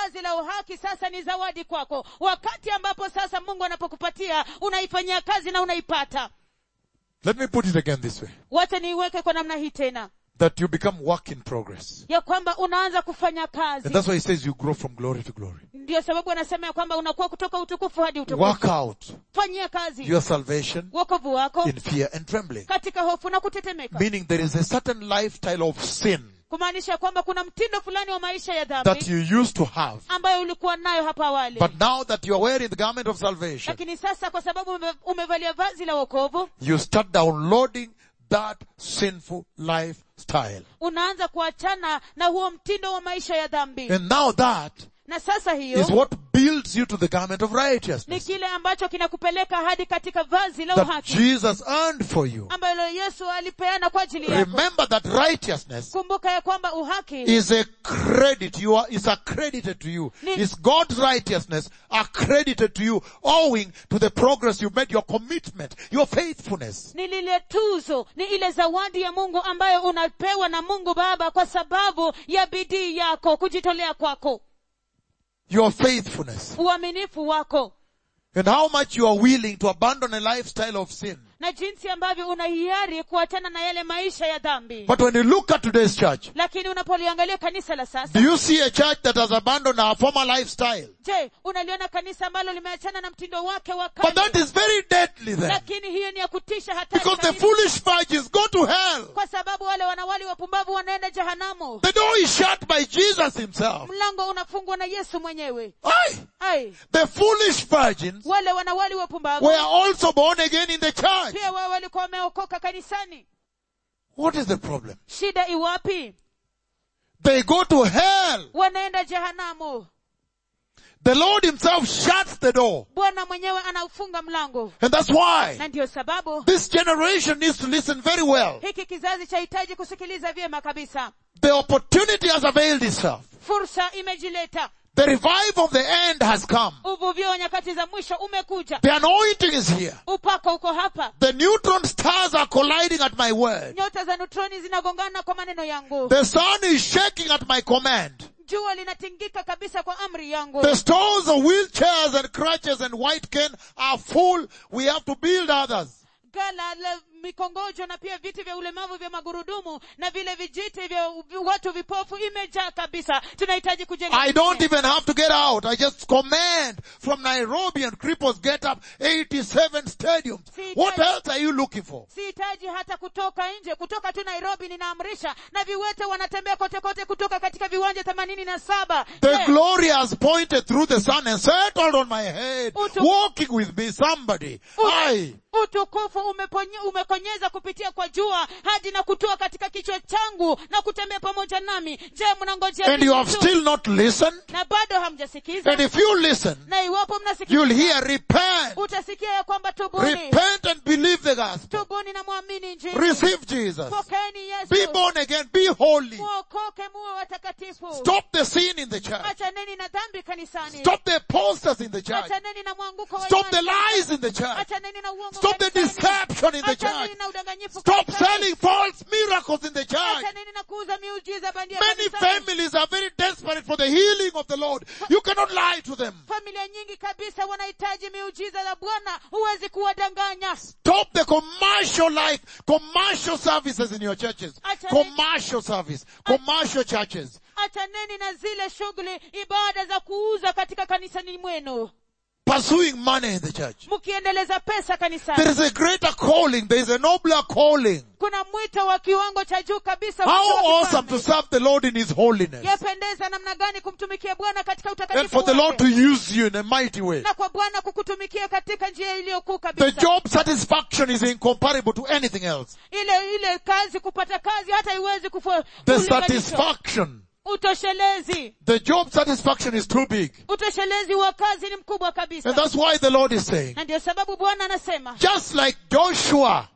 vazi la uhaki sasa ni zawadi kwako wakati ambapo sasa mungu anapokupatia unaifanyia kazi na unaipata Let me put it again this way. wacha niiweke kwa namna hii tena That you become work in progress. ya kwamba unaanza kufanya kazi And that's why he says you grow from glory to glory. ndio sababu anasema ya kwamba unakuwa kutoka utukufu hadi Work utukufu out fanyia kazi your salvation wokovu wako in fear and trembling. katika hofu na kutetemeka Meaning there is a certain lifestyle of sin kumaanisha kwamba kuna mtindo fulani wa maisha ya that dhambi you used to have. ambayo ulikuwa nayo hapo awali But now that you are wearing the garment of salvation, lakini sasa kwa sababu ume- umevalia vazi la wokovu you start downloading that sinful lifestyle. unaanza kuachana na huo mtindo wa maisha ya dhambi And now that na sasa is hiyo what builds you to the garment of ni righteousness kile ambacho kinakupeleka hadi katika vazi la that uhaki Jesus earned for you. ambalo yesu alipeana kwa ajili yako Remember that righteousness kumbuka ya kwamba uhaki is a credit. You are, is accredited to you. Ni- Is God's righteousness accredited to you owing to the progress you've made, your commitment, your faithfulness. ni lile tuzo ni ile zawadi ya mungu ambayo unapewa na mungu baba kwa sababu ya bidii yako kujitolea kwako Your faithfulness. uaminifu wako And how much you are willing to abandon a lifestyle of sin. na jinsi ambavyo una hiari kuachana na yale maisha ya dhambi But when you look at today's church, lakini unapoliangalia kanisa la do sasa you see a church that has abandoned our former lifestyle? je unaliona kanisa ambalo limeachana na mtindo wake wa But that kale is very deadly then. lakini hiyo ni ya kutisha hatari Because the kabisa. foolish virgins go to hell. kwa sababu wale wanawali wapumbavu wanaenda jehanamu The door is shut by Jesus himself. mlango unafungwa na yesu mwenyewe Aye. ai The foolish virgins wale wanawali wapumbavu were also born again in the church. pia wao walikuwa wameokoka kanisani What is the problem? shida iwapi They go to hell. wanaenda jehanamu The Lord himself shuts the door. bwana mwenyewe anaufunga mlango And that's why na ndiyo sababu this generation needs to listen very well. hiki kizazi chahitaji kusikiliza vyema kabisa The opportunity has availed itself. fursa imejileta The revival of the end has come. uvuvio wa nyakati za mwisho umekuja The anointing is here. upako uko hapa The neutron stars are colliding at my word. nyota za neutroni zinagongana kwa maneno yangu The sun is shaking at my command. jua linatingika kabisa kwa amri yangu The stores of wheelchairs and crutches and white cane are full. We have to build others. gala la mikongojo na pia viti vya ulemavu vya magurudumu na vile vijiti vya u- watu vipofu imejaa kabisa tunahitaji kujenga I don't vingine. even have to get out. I just command from Nairobi and cripples get up 87 stadiums. What else are you looking for? sihitaji hata kutoka nje kutoka tu nairobi ninaamrisha na viwete wanatembea kote kote kutoka katika viwanja themanini na saba The Je, glory has pointed through the sun and settled on my head, Utu- walking with me, somebody. Utu- Aye. utukufu umeponye, umekonyeza kupitia kwa jua hadi na kutua katika kichwa changu na kutembea pamoja nami je mnangojea And you nini have tu? still not listened. na bado hamjasikiza And if you listen, na iwapo you'll mnasikiza hear repent. utasikia ya kwamba tubuni Repent and believe the gospel. tubuni na mwamini njini Receive Jesus. pokeeni Be yesu born again. Be holy. muokoke muwe watakatifu Stop the sin in the church. achaneni na dhambi kanisani Stop the posters in the church. achaneni na mwanguko wa Stop the imani. lies in the church. achaneni na uongo Stop the kanisani. deception in the achaneni church. na udanganyifu Stop kanisani. selling false miracles in the church. achaneni na kuuza miujiza bandia Many kanisani. families are very desperate for the healing of the Lord. You cannot lie to them. familia nyingi kabisa wanahitaji miujiza la bwana huwezi kuwadanganya Stop the commercial life, commercial services in your churches. Achane- Commercial service, commercial churches. achaneni na zile shughuli ibada za kuuza katika kanisani mwenu Pursuing money in the church. mkiendeleza pesa There kanisani is a greater calling. There is a nobler calling. kuna mwito wa kiwango cha juu kabisa How mwito wa awesome kifalme. to serve the Lord in His holiness. yapendeza namna gani kumtumikia bwana katika And utakatifu for the Lord to wake. use you in a mighty way. na kwa bwana kukutumikia katika njia iliyokuu The kabisa job satisfaction is incomparable to anything else. ile ile kazi kupata kazi hata iwezi kufua The kulinganishwa. satisfaction. utoshelezi The job satisfaction is too big. utoshelezi wa kazi ni mkubwa kabisa And that's why the Lord is saying, na ndio sababu bwana anasema just like Joshua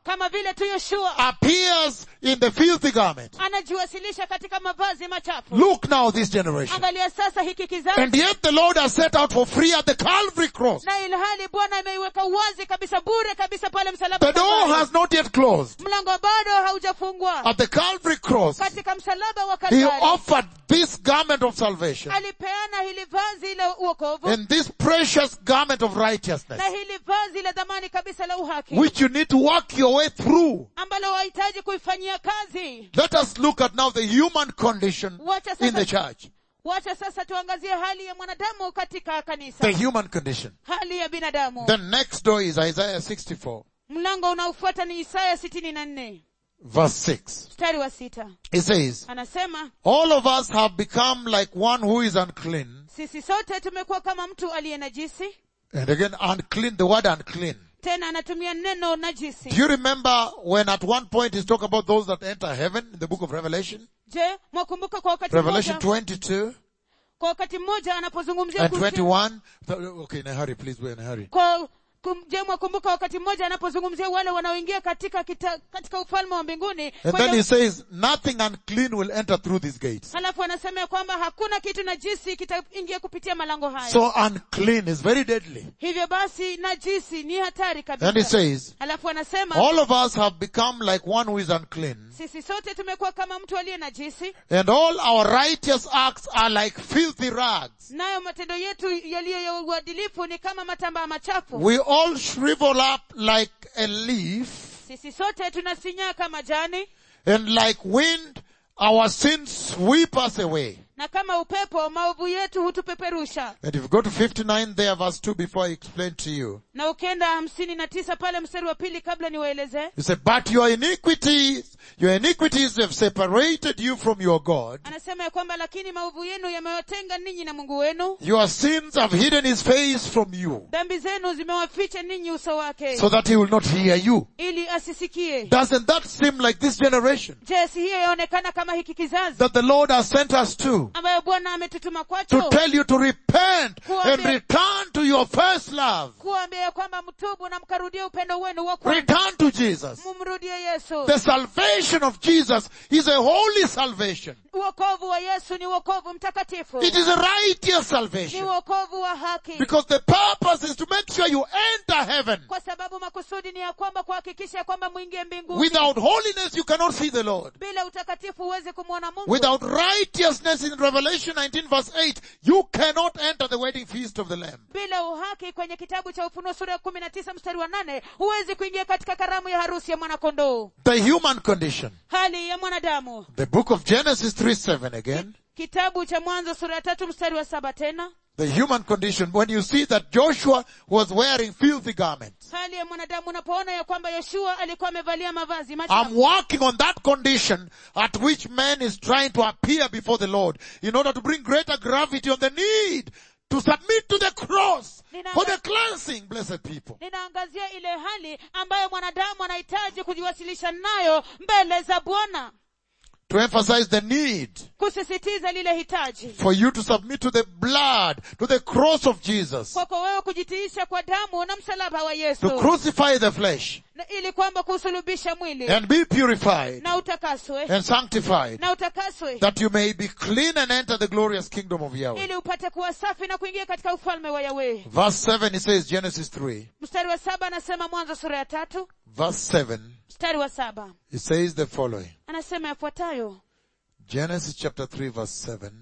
kama vile tu yoshua appears in the filthy garment. anajiwasilisha katika mavazi machafu Look now this generation. angalia sasa hiki kizazi And yet the Lord has set out for free at the Calvary cross. na ilhali bwana ameiweka wazi kabisa bure kabisa pale msalaba The door Kalvari. has not yet closed. mlango bado haujafungwa At the Calvary cross, katika msalaba wa He Kalvari offered this garment of salvation alipeana hili vazi la uokovu and this precious garment of righteousness, na hili vazi la dhamani kabisa la uhaki which you need to work your way through. ambalo wahitaji kuifanyia kazi Let us look at now the human condition wacha in the sasa, church. wacha sasa tuangazie hali ya mwanadamu katika kanisa The human condition. hali ya binadamu The next door is Isaiah 64, mlango unaofuata ni isaya sitini na nne verse 6. mstari wa sita It says, anasema All of us have become like one who is unclean. sisi sote tumekuwa kama mtu aliye najisi And again, unclean, the word unclean. tena anatumia neno najisi Do you remember when at one point he's talking about those that enter heaven in the book of Revelation? je mwakumbuka kwa wakati Revelation mmoja 22 kwa wakati mmoja anapozungumzia and kuhusu- 21. Okay, in a hurry, please, we're in a hurry. kwa kum- je mwakumbuka wakati mmoja anapozungumzia wale wanaoingia katika kita, katika ufalme wa mbinguni And Kwa then hiyo- he says, nothing unclean will enter through these gates. halafu anasema ya kwamba hakuna kitu najisi kitaingia kupitia malango haya So unclean is very deadly. hivyo basi najisi ni hatari And he kabisa says, halafu anasema all of us have become like one who is unclean. sisi sote tumekuwa kama mtu aliye najisi And all our righteous acts are like filthy rags. nayo matendo yetu yaliyo ya uadilifu ni kama matambaa machafu We all shrivel up like a leaf sisi sote tunasinyaa kama jani and like wind our sins sweep us away. na kama upepo maovu yetu hutupeperusha And if you go to 59 there verse 2 before I explain to you, na ukienda hamsini na tisa pale mstari wa pili kabla niwaelezee you say, but your iniquities, your iniquities have separated you from your God. anasema ya kwamba lakini maovu yenu yamewatenga ninyi na mungu wenu Your sins have hidden his face from you dhambi zenu zimewaficha ninyi uso wake so that he will not hear you. ili asisikie Doesn't that seem like this generation je si hiyo yaonekana kama hiki kizazi that the Lord has sent us to? ambayo bwana ametutuma To kwacho tell you to repent and Kuambia- return to your first love. kuambia ya kwamba mtubu na mkarudie upendo wenu wa kwanza Return to Jesus. mumrudie yesu The salvation of Jesus is a holy salvation. uokovu wa yesu ni uokovu mtakatifu It is a righteous ni salvation. uokovu wa haki Because the purpose is to make sure you enter heaven. kwa sababu makusudi ni ya kwamba kuhakikisha ya kwamba mwingie mbinguni Without holiness you cannot see the Lord. bila utakatifu huwezi kumwona mungu Without righteousness in Revelation 19 verse 8, you cannot enter the wedding feast of the Lamb. bila uhaki kwenye kitabu cha ufunuo sura ya kumi na tisa mstari wa nane huwezi kuingia katika karamu ya harusi ya mwanakondoo The human condition. hali ya mwanadamu The book of Genesis 3 7 again. kitabu cha mwanzo sura ya tatu mstari wa saba tena The human condition. When you see that Joshua was wearing filthy garments. hali ya mwanadamu unapoona ya kwamba yoshua alikuwa amevalia mavazi machafu I'm working on that condition at which man is trying to appear before the Lord in order to bring greater gravity on the need to submit to the cross for the cleansing, blessed people. ninaangazia ile hali ambayo mwanadamu anahitaji kujiwasilisha nayo mbele za bwana To emphasize the need kusisitiza lile hitaji for you to submit to the blood, to the cross of Jesus, kwako wewe kujitiisha kwa damu na msalaba wa to yesu crucify the flesh na ili kwamba kusulubisha mwili and be purified na utakaswe and sanctified na utakaswe that you may be clean and enter the glorious kingdom of Yahweh. ili upate kuwa safi na kuingia katika ufalme wa yawe Verse 7 it says Genesis 3. mstari wa saba anasema mwanzo sura ya tatu Verse 7 mstari wa saba it says the following. anasema yafuatayo Genesis chapter 3 verse 7.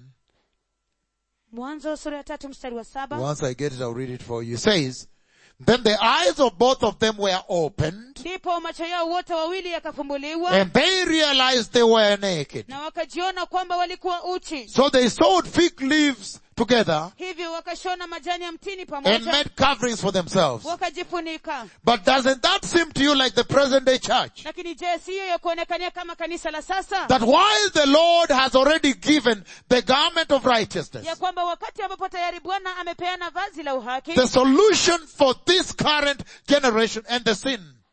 mwanzo sura ya tatu mstari wa saba Once I get it, I'll read it for you. It says, Then the eyes of both of them were opened, ndipo macho yao wote wawili yakafumbuliwa and they realized they were naked. na wakajiona kwamba walikuwa uchi So they sewed fig leaves together hivyo wakashona majani ya mtini and pamoja made coverings for themselves. wakajifunika But doesn't that seem to you like the present day church? lakini je siyo ya kuonekania kama kanisa la sasa That while the Lord has already given the garment of righteousness, ya kwamba wakati ambapo tayari bwana amepeana vazi la uhaki the solution for this current generation and the sin,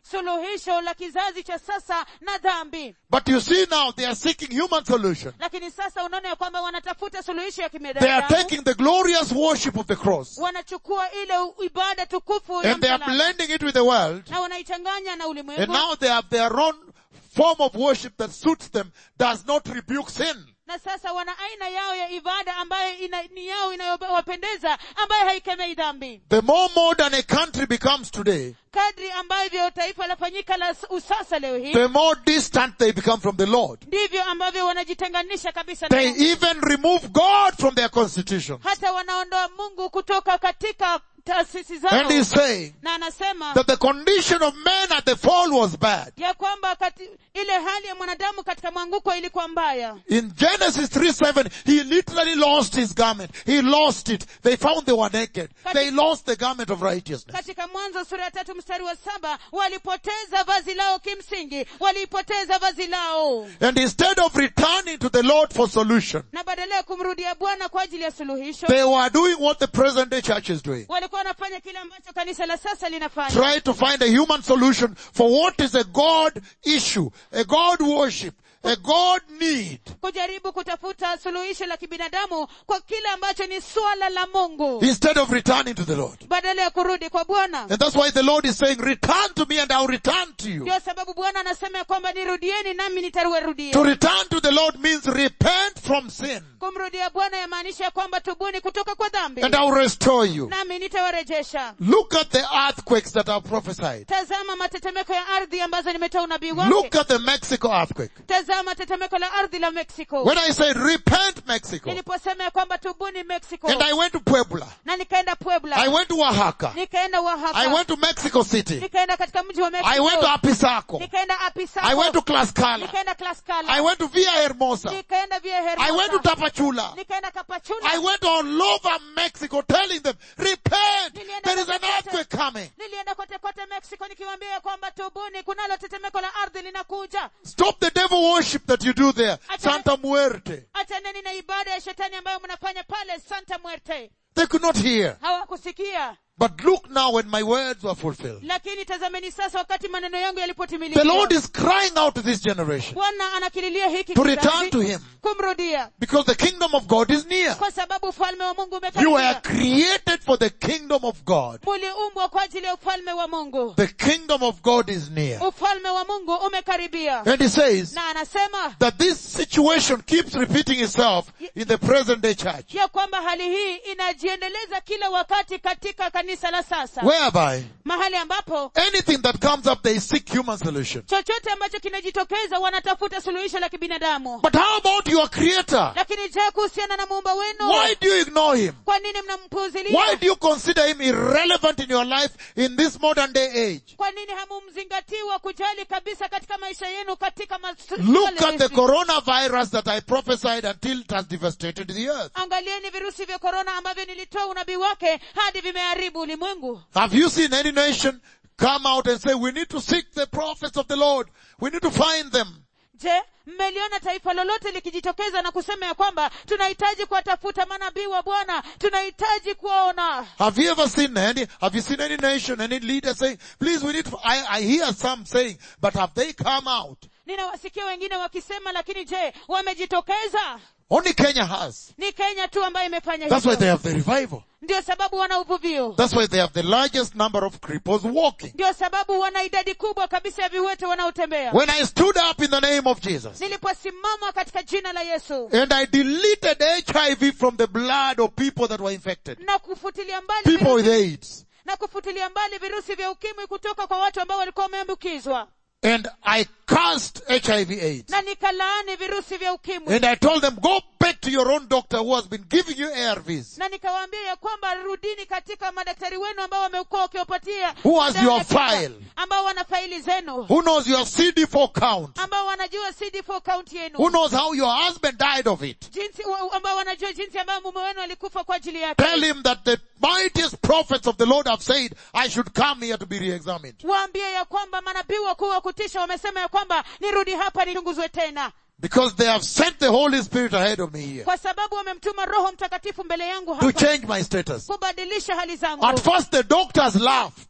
suluhisho la kizazi cha sasa na dhambi But you see now they are seeking human solution. lakini sasa unaona ya kwamba wanatafuta suluhisho ya They are kibinadamu taking the glorious worship of the cross wanachukua ile u- ibada tukufu ya and they are msalaba, blending it with the world na wanaichanganya na and ulimwengu now they have their own form of worship that suits them, does not rebuke sin. na sasa wana aina yao ya ibada ambayo ina, ni yao inayowapendeza ambayo haikemei dhambi The more modern a country becomes today, kadri ambavyo taifa lafanyika la s- usasa leo hii the more distant they become from the Lord. ndivyo ambavyo wanajitenganisha kabisa na They Mungu. even remove God from their constitution. hata wanaondoa mungu kutoka katika taasisi zao And he's saying na anasema that the condition of man at the fall was bad. ya kwamba kati, ile hali ya mwanadamu katika mwanguko ilikuwa mbaya In Genesis 3 7, he literally lost his garment. He lost it. They found they were naked. They lost the garment of righteousness. katika mwanzo sura ya tatu mstari wa saba walipoteza vazi lao kimsingi walipoteza vazi lao And instead of returning to the Lord for solution, na badala ya kumrudia bwana kwa ajili ya suluhisho they were doing what the present day church is doing. walikuwa wanafanya kile ambacho kanisa la sasa linafanya Try to find a human solution for what is a God issue, a God worship, a God need. kujaribu kutafuta suluhisho la kibinadamu kwa kile ambacho ni swala la mungu Instead of returning to the Lord. badala ya kurudi kwa bwana And that's why the Lord is saying, return to me and I'll return to you. ndio sababu bwana anasema ya kwamba nirudieni nami nitarudia To return to the Lord means repent from sin kumrudia bwana yamaanisha ya kwamba tubuni kutoka kwa dhambi and I'll restore you. nami nitawarejesha Look at the earthquakes that are prophesied. tazama matetemeko ya ardhi ambazo nimetoa unabii wake Look at the Mexico earthquake. tazama tetemeko la ardhi la mexico When I said repent Mexico niliposema ya kwamba tubuni mexico and I went to Puebla, na nikaenda puebla I went to Oaxaca, nikaenda I oaxaca went to Mexico City, nikaenda katika mji wa I went to mexico Apisaco, nikaenda apisako I went to Tlaxcala, nikaenda tlaskala I went to Villa Hermosa, nikaenda via I went to hermosa Tapachula, nikaenda kapachula I went all over Mexico telling them, repent, Nilienda there is an kote kote. earthquake coming. nilienda kote kote mexico nikiwaambia ya kwamba tubuni kunalo tetemeko la ardhi linakuja Stop the devil worship that you do there, Acha- Santa Muerte. achaneni na ibada ya shetani ambayo mnafanya pale santa muerte They could not hear. hawakusikia But look now when my words were fulfilled. lakini tazameni sasa wakati maneno yangu The yalipotimilika Lord is crying out to this generation bwana anakililia hiki to kizazi return to Him kumrudia because the kingdom of God is near. kwa sababu ufalme wa mungu You were umekaribia created for the kingdom of God. muliumbwa kwa ajili ya ufalme wa mungu The kingdom of God is near. ufalme wa mungu umekaribia And He says na anasema that this situation keeps repeating itself in the present day church. ya kwamba hali hii inajiendeleza kila wakati katika kanisa la sasa Whereby mahali ambapo anything that comes up, they seek human solution. chochote ambacho kinajitokeza wanatafuta suluhisho la kibinadamu But how about your creator? lakini je kuhusiana na muumba wenu Why do you ignore him? kwa nini mnampuuzilia Why do you consider him irrelevant in your life in this modern day age? kwa nini hamumzingatii wa kujali kabisa katika maisha yenu katika mas- Look swala at the hizi? coronavirus that I prophesied until it has devastated the earth. angalieni virusi vya korona ambavyo nilitoa unabii wake hadi vimeharibu ulimwengu Have you seen any nation come out and say, we need to seek the prophets of the Lord. We need to find them. je mmeliona taifa lolote likijitokeza na kusema ya kwamba tunahitaji kuwatafuta manabii wa bwana tunahitaji kuwaona Have you ever seen any, have you seen any nation, any leader saying, please we need to, I, I hear some saying, but have they come out? ninawasikia wengine wakisema lakini je wamejitokeza Only Kenya has. ni kenya tu ambayo imefanya That's why they hivyo have the revival. ndio sababu wana uvuvio That's why they have the largest number of cripples walking. ndio sababu wana idadi kubwa kabisa ya viwete wanaotembea When I stood up in the name of Jesus niliposimama katika jina la yesu and I deleted HIV from the blood of people that were infected, na kufutilia mbali people with virusi, AIDS, na kufutilia mbali virusi vya ukimwi kutoka kwa watu ambao walikuwa wameambukizwa and I cursed HIV AIDS. na nikalaani virusi vya ukimwi And I told them, go back to your own doctor who has been giving you ARVs. na nikawaambia ya kwamba rudini katika madaktari wenu ambao wamekuwa wakiwapatia Who has dawa your ya kinga, file? ambao wana faili zenu Who knows your CD4 count? ambao wanajua cd4 count Who yenu knows how your husband died of it? jinsi wa- ambao wanajua jinsi ambayo mume wenu alikufa kwa ajili yake Tell him that the mightiest prophets of the Lord have said, I should come here to be re-examined. waambie ya kwamba manabii wakuu wa kutisha wamesema ya kwamba nirudi hapa nichunguzwe tena Because they have sent the Holy Spirit ahead of me here kwa sababu wamemtuma roho mtakatifu mbele yangu to hapa change my status. kubadilisha hali zangu At first the doctors laughed.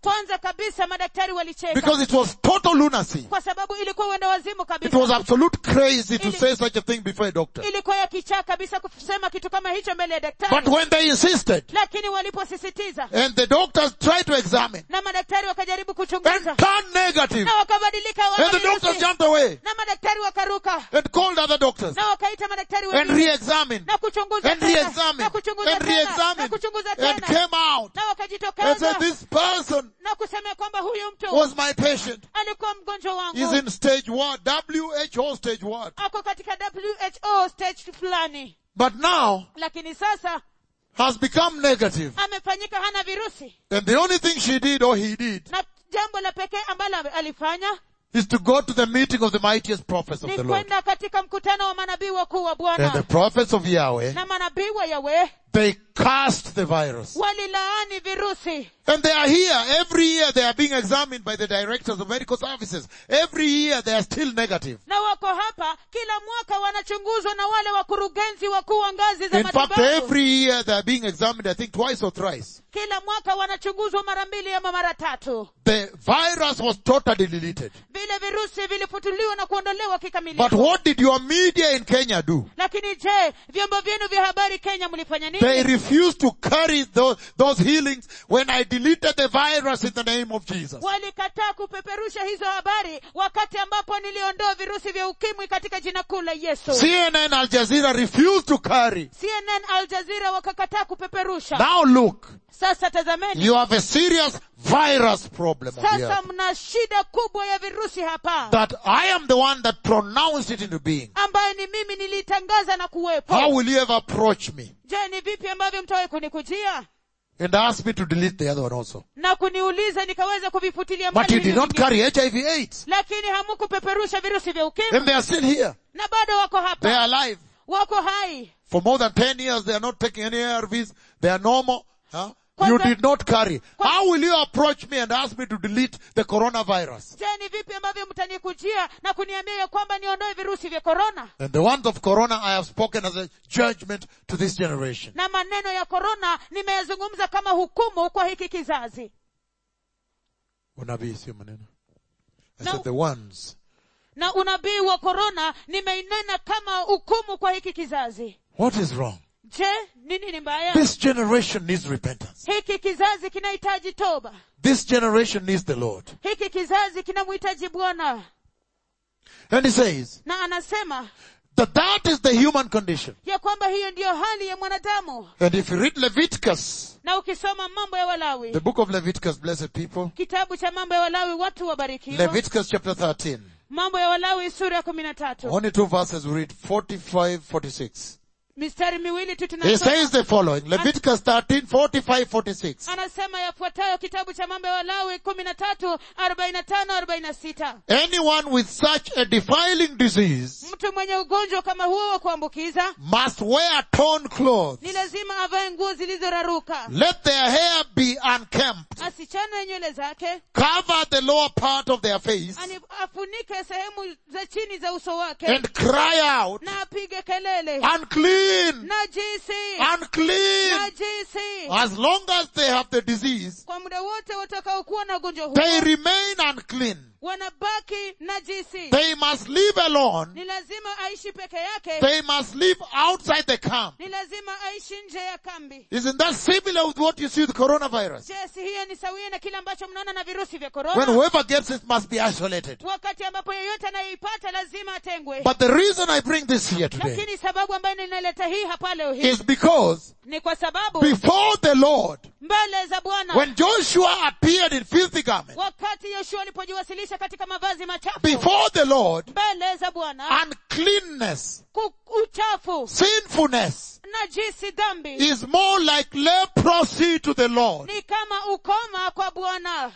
kwanza kabisa madaktari walicheka because it was total lunacy. kwa sababu ilikuwa uenda wazimu It kabisa was absolute crazy to Ili- say such a thing before a doctor. ilikuwa ya kichaa kabisa kusema kitu kama hicho mbele ya But daktari when they insisted lakini waliposisitiza and the doctors tried to examine na madaktari wakajaribu and kuchunguza turned negative na wakabadilika and the wakawa doctors virusi. jumped away na madaktari wakaruka and called other doctors na wakaita madaktari and wengine re-examined na kuchunguza and tena re-examined na kuchunguza and tena na re-examined kuchunguza and tena came out na and wakajitokeza said this person na kusema kwamba huyu mtu was my patient. alikuwa mgonjwa He's wangu in stage what? WHO stage what? ako katika who stage fulani But now lakini sasa has become negative. amefanyika hana virusi And the only thing she did or he did na jambo la pekee ambalo alifanya is to go to the meeting of the mightiest prophets of ni the Lord. kwenda katika mkutano wa manabii wakuu wa And the bwana prophets of Yahweh, na manabii wa yawe they cast the virus. walilaani virusi And they are here. Every year they are being examined by the directors of medical services. Every year they are still negative. na wako hapa kila mwaka wanachunguzwa na wale wakurugenzi wakuu wa ngazi za In fact, matibabu every year they are being examined, I think twice or thrice. kila mwaka wanachunguzwa mara mbili ama mara tatu The virus was totally deleted. vile virusi vilifutuliwa na kuondolewa But kikamilifu what did your media in Kenya do? lakini je vyombo vyenu vya habari kenya mlifanya They nini refused to carry those, those healings when I deleted the virus in the name of Jesus. walikataa kupeperusha hizo habari wakati ambapo niliondoa virusi vya ukimwi katika jina kuu la yesu CNN Al Jazeera refused to carry. cnn al jazeera wakakataa kupeperusha Now look, sasa tazameni you have a serious virus problem on the sasa earth. mna shida kubwa ya virusi hapa That I am the one that pronounced it into being. ambayo ni mimi nilitangaza na kuwepo How will you ever approach me je ni vipi ambavyo mtawahi kunikujia and ask me to delete the other one also? na kuniuliza nikaweza kuvifutilia But mbali you did hivyo not vingine. carry HIV AIDS. lakini hamukupeperusha virusi vya ukimwi And they are still here. na bado wako They hapa are alive. wako hai For more than 10 years, they are not taking any ARVs. They are normal. Huh? Kwanza- You did not carry. Kwa- How will you approach me and ask me to delete the coronavirus? je ni vipi ambavyo mtanikujia na kuniambia ya kwamba niondoe virusi vya korona And the ones of corona I have spoken as a judgment to this generation. na maneno ya korona nimeyazungumza kama hukumu kwa hiki kizazi Unabii sio maneno. I No. said the ones. na unabii wa korona nimeinena kama hukumu kwa hiki kizazi What is wrong? je nini ni mbaya This generation needs repentance. hiki kizazi kinahitaji toba This generation needs the Lord. hiki kizazi kinamhitaji bwana And he says na anasema that that is the human condition. ya kwamba hiyo ndiyo hali ya mwanadamu And if you read Leviticus, na ukisoma mambo ya the walawi book of Leviticus, blessed people, kitabu cha mambo ya walawi watu wabarikiwa Leviticus chapter 13, mambo ya walawi sura ya kumi na tatu only two verses we read, 45, 46. mistari miwili tu He tunasoma says the following, Leviticus 13, 45, 46. anasema yafuatayo kitabu cha mambo ya walawi kumi na tatu arobaini na tano arobaini na sita Anyone with such a defiling disease mtu mwenye ugonjwa kama huo wa kuambukiza must wear torn clothes. ni lazima avae nguo zilizoraruka Let their hair be unkempt. asichanwe nywele zake Cover the lower part of their face ani- afunike sehemu za chini za uso wake and cry out, na apige kelele unclean, najisi unclean. najisi As long as they have the disease, kwa muda wote watakaokuwa na ugonjwa they huo remain unclean. wanabaki najisi They must live alone. ni lazima aishi peke yake They must live outside the camp. ni lazima aishi nje ya kambi Isn't that similar with what you see with coronavirus? je si hiyo ni sawia na kile ambacho mnaona na virusi vya When korona whoever gets it must be isolated. wakati ambapo yeyote anayeipata lazima atengwe But the reason I bring this here today lakini sababu ambayo ninaleta hii hapa leo hii is because ni kwa sababu before the Lord, mbele za bwana when Joshua appeared in filthy garments, wakati yoshua alipojiwasilisha katika mavazi machafu before the Lord, mbele za bwana uncleanness, ku- uchafu sinfulness najisi dhambi is more like leprosy to the Lord. ni kama ukoma kwa bwana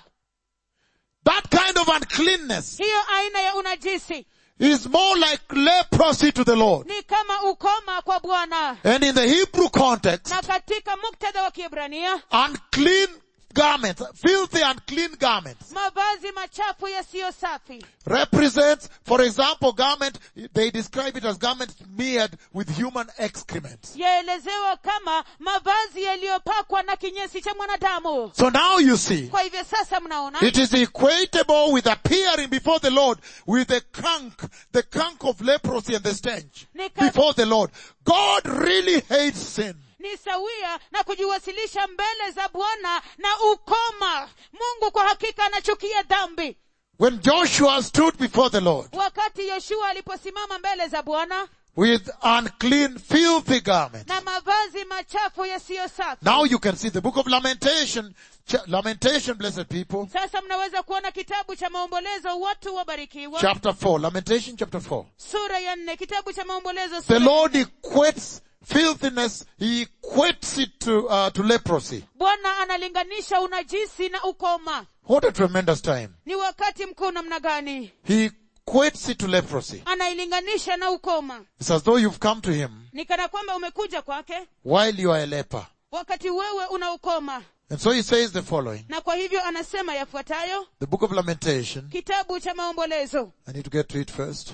That kind of uncleanness hiyo aina ya unajisi is more like leprosy to the Lord. ni kama ukoma kwa bwana And in the Hebrew context, na katika muktadha wa kiebrania unclean garments, filthy and clean garments, mavazi machafu yasiyo safi represents, for example, garment, they describe it as garments smeared with human excrement. yaelezewa kama mavazi yaliyopakwa na kinyesi cha mwanadamu So now you see, kwa hivyo sasa mnaona it is equatable with appearing before the Lord with the crunk, the crunk of leprosy and the stench Nika- before the Lord. God really hates sin. ni sawia na kujiwasilisha mbele za bwana na ukoma mungu kwa hakika anachukia dhambi When Joshua stood before the Lord wakati yoshua aliposimama mbele za bwana with unclean, filthy garments, na mavazi machafu yasiyo safi now you can see the book of Lamentation, cha- Lamentation, blessed people, sasa mnaweza kuona kitabu cha maombolezo watu wabarikiwa chapter 4, Lamentation chapter 4. sura ya nne kitabu cha maombolezo The sura Lord equates filthiness, He equates it to, uh, to leprosy. bwana analinganisha unajisi na ukoma What a tremendous time. ni wakati mkuu namna gani He equates it to leprosy. anailinganisha na ukoma It's as though you've come to Him ni kana kwamba umekuja kwake while you are a leper. wakati wewe una ukoma And so He says the following. na kwa hivyo anasema yafuatayo The book of Lamentation. kitabu cha maombolezo I need to get to it first.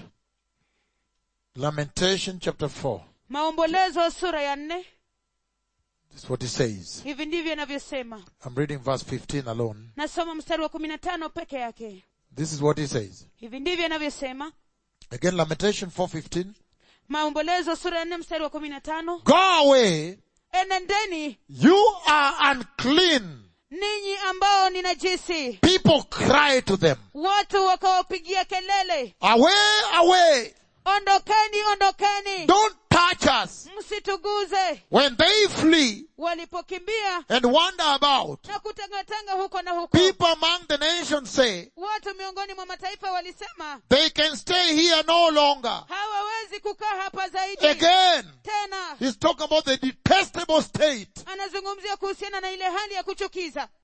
Lamentation chapter 4. maombolezo sura ya nne That's what He says. hivi ndivyo inavyosema I'm reading verse 15 alone. nasoma mstari wa kumi na tano peke yake This is what He says. hivi ndivyo inavyosema Again, Lamentation 4.15. maombolezo sura ya nne mstari wa kumi na tano Go away, enendeni you are unclean. ninyi ambao ni najisi People cry to them. watu wakawapigia kelele Away, away. ondokeni ondokeni Don't touch us. msituguze When they flee walipokimbia and wander about, na kutangatanga huko na huko people among the nations say, watu miongoni mwa mataifa walisema they can stay here no longer. hawawezi kukaa hapa zaidi Again, tena he's talking about the detestable state anazungumzia kuhusiana na ile hali ya kuchukiza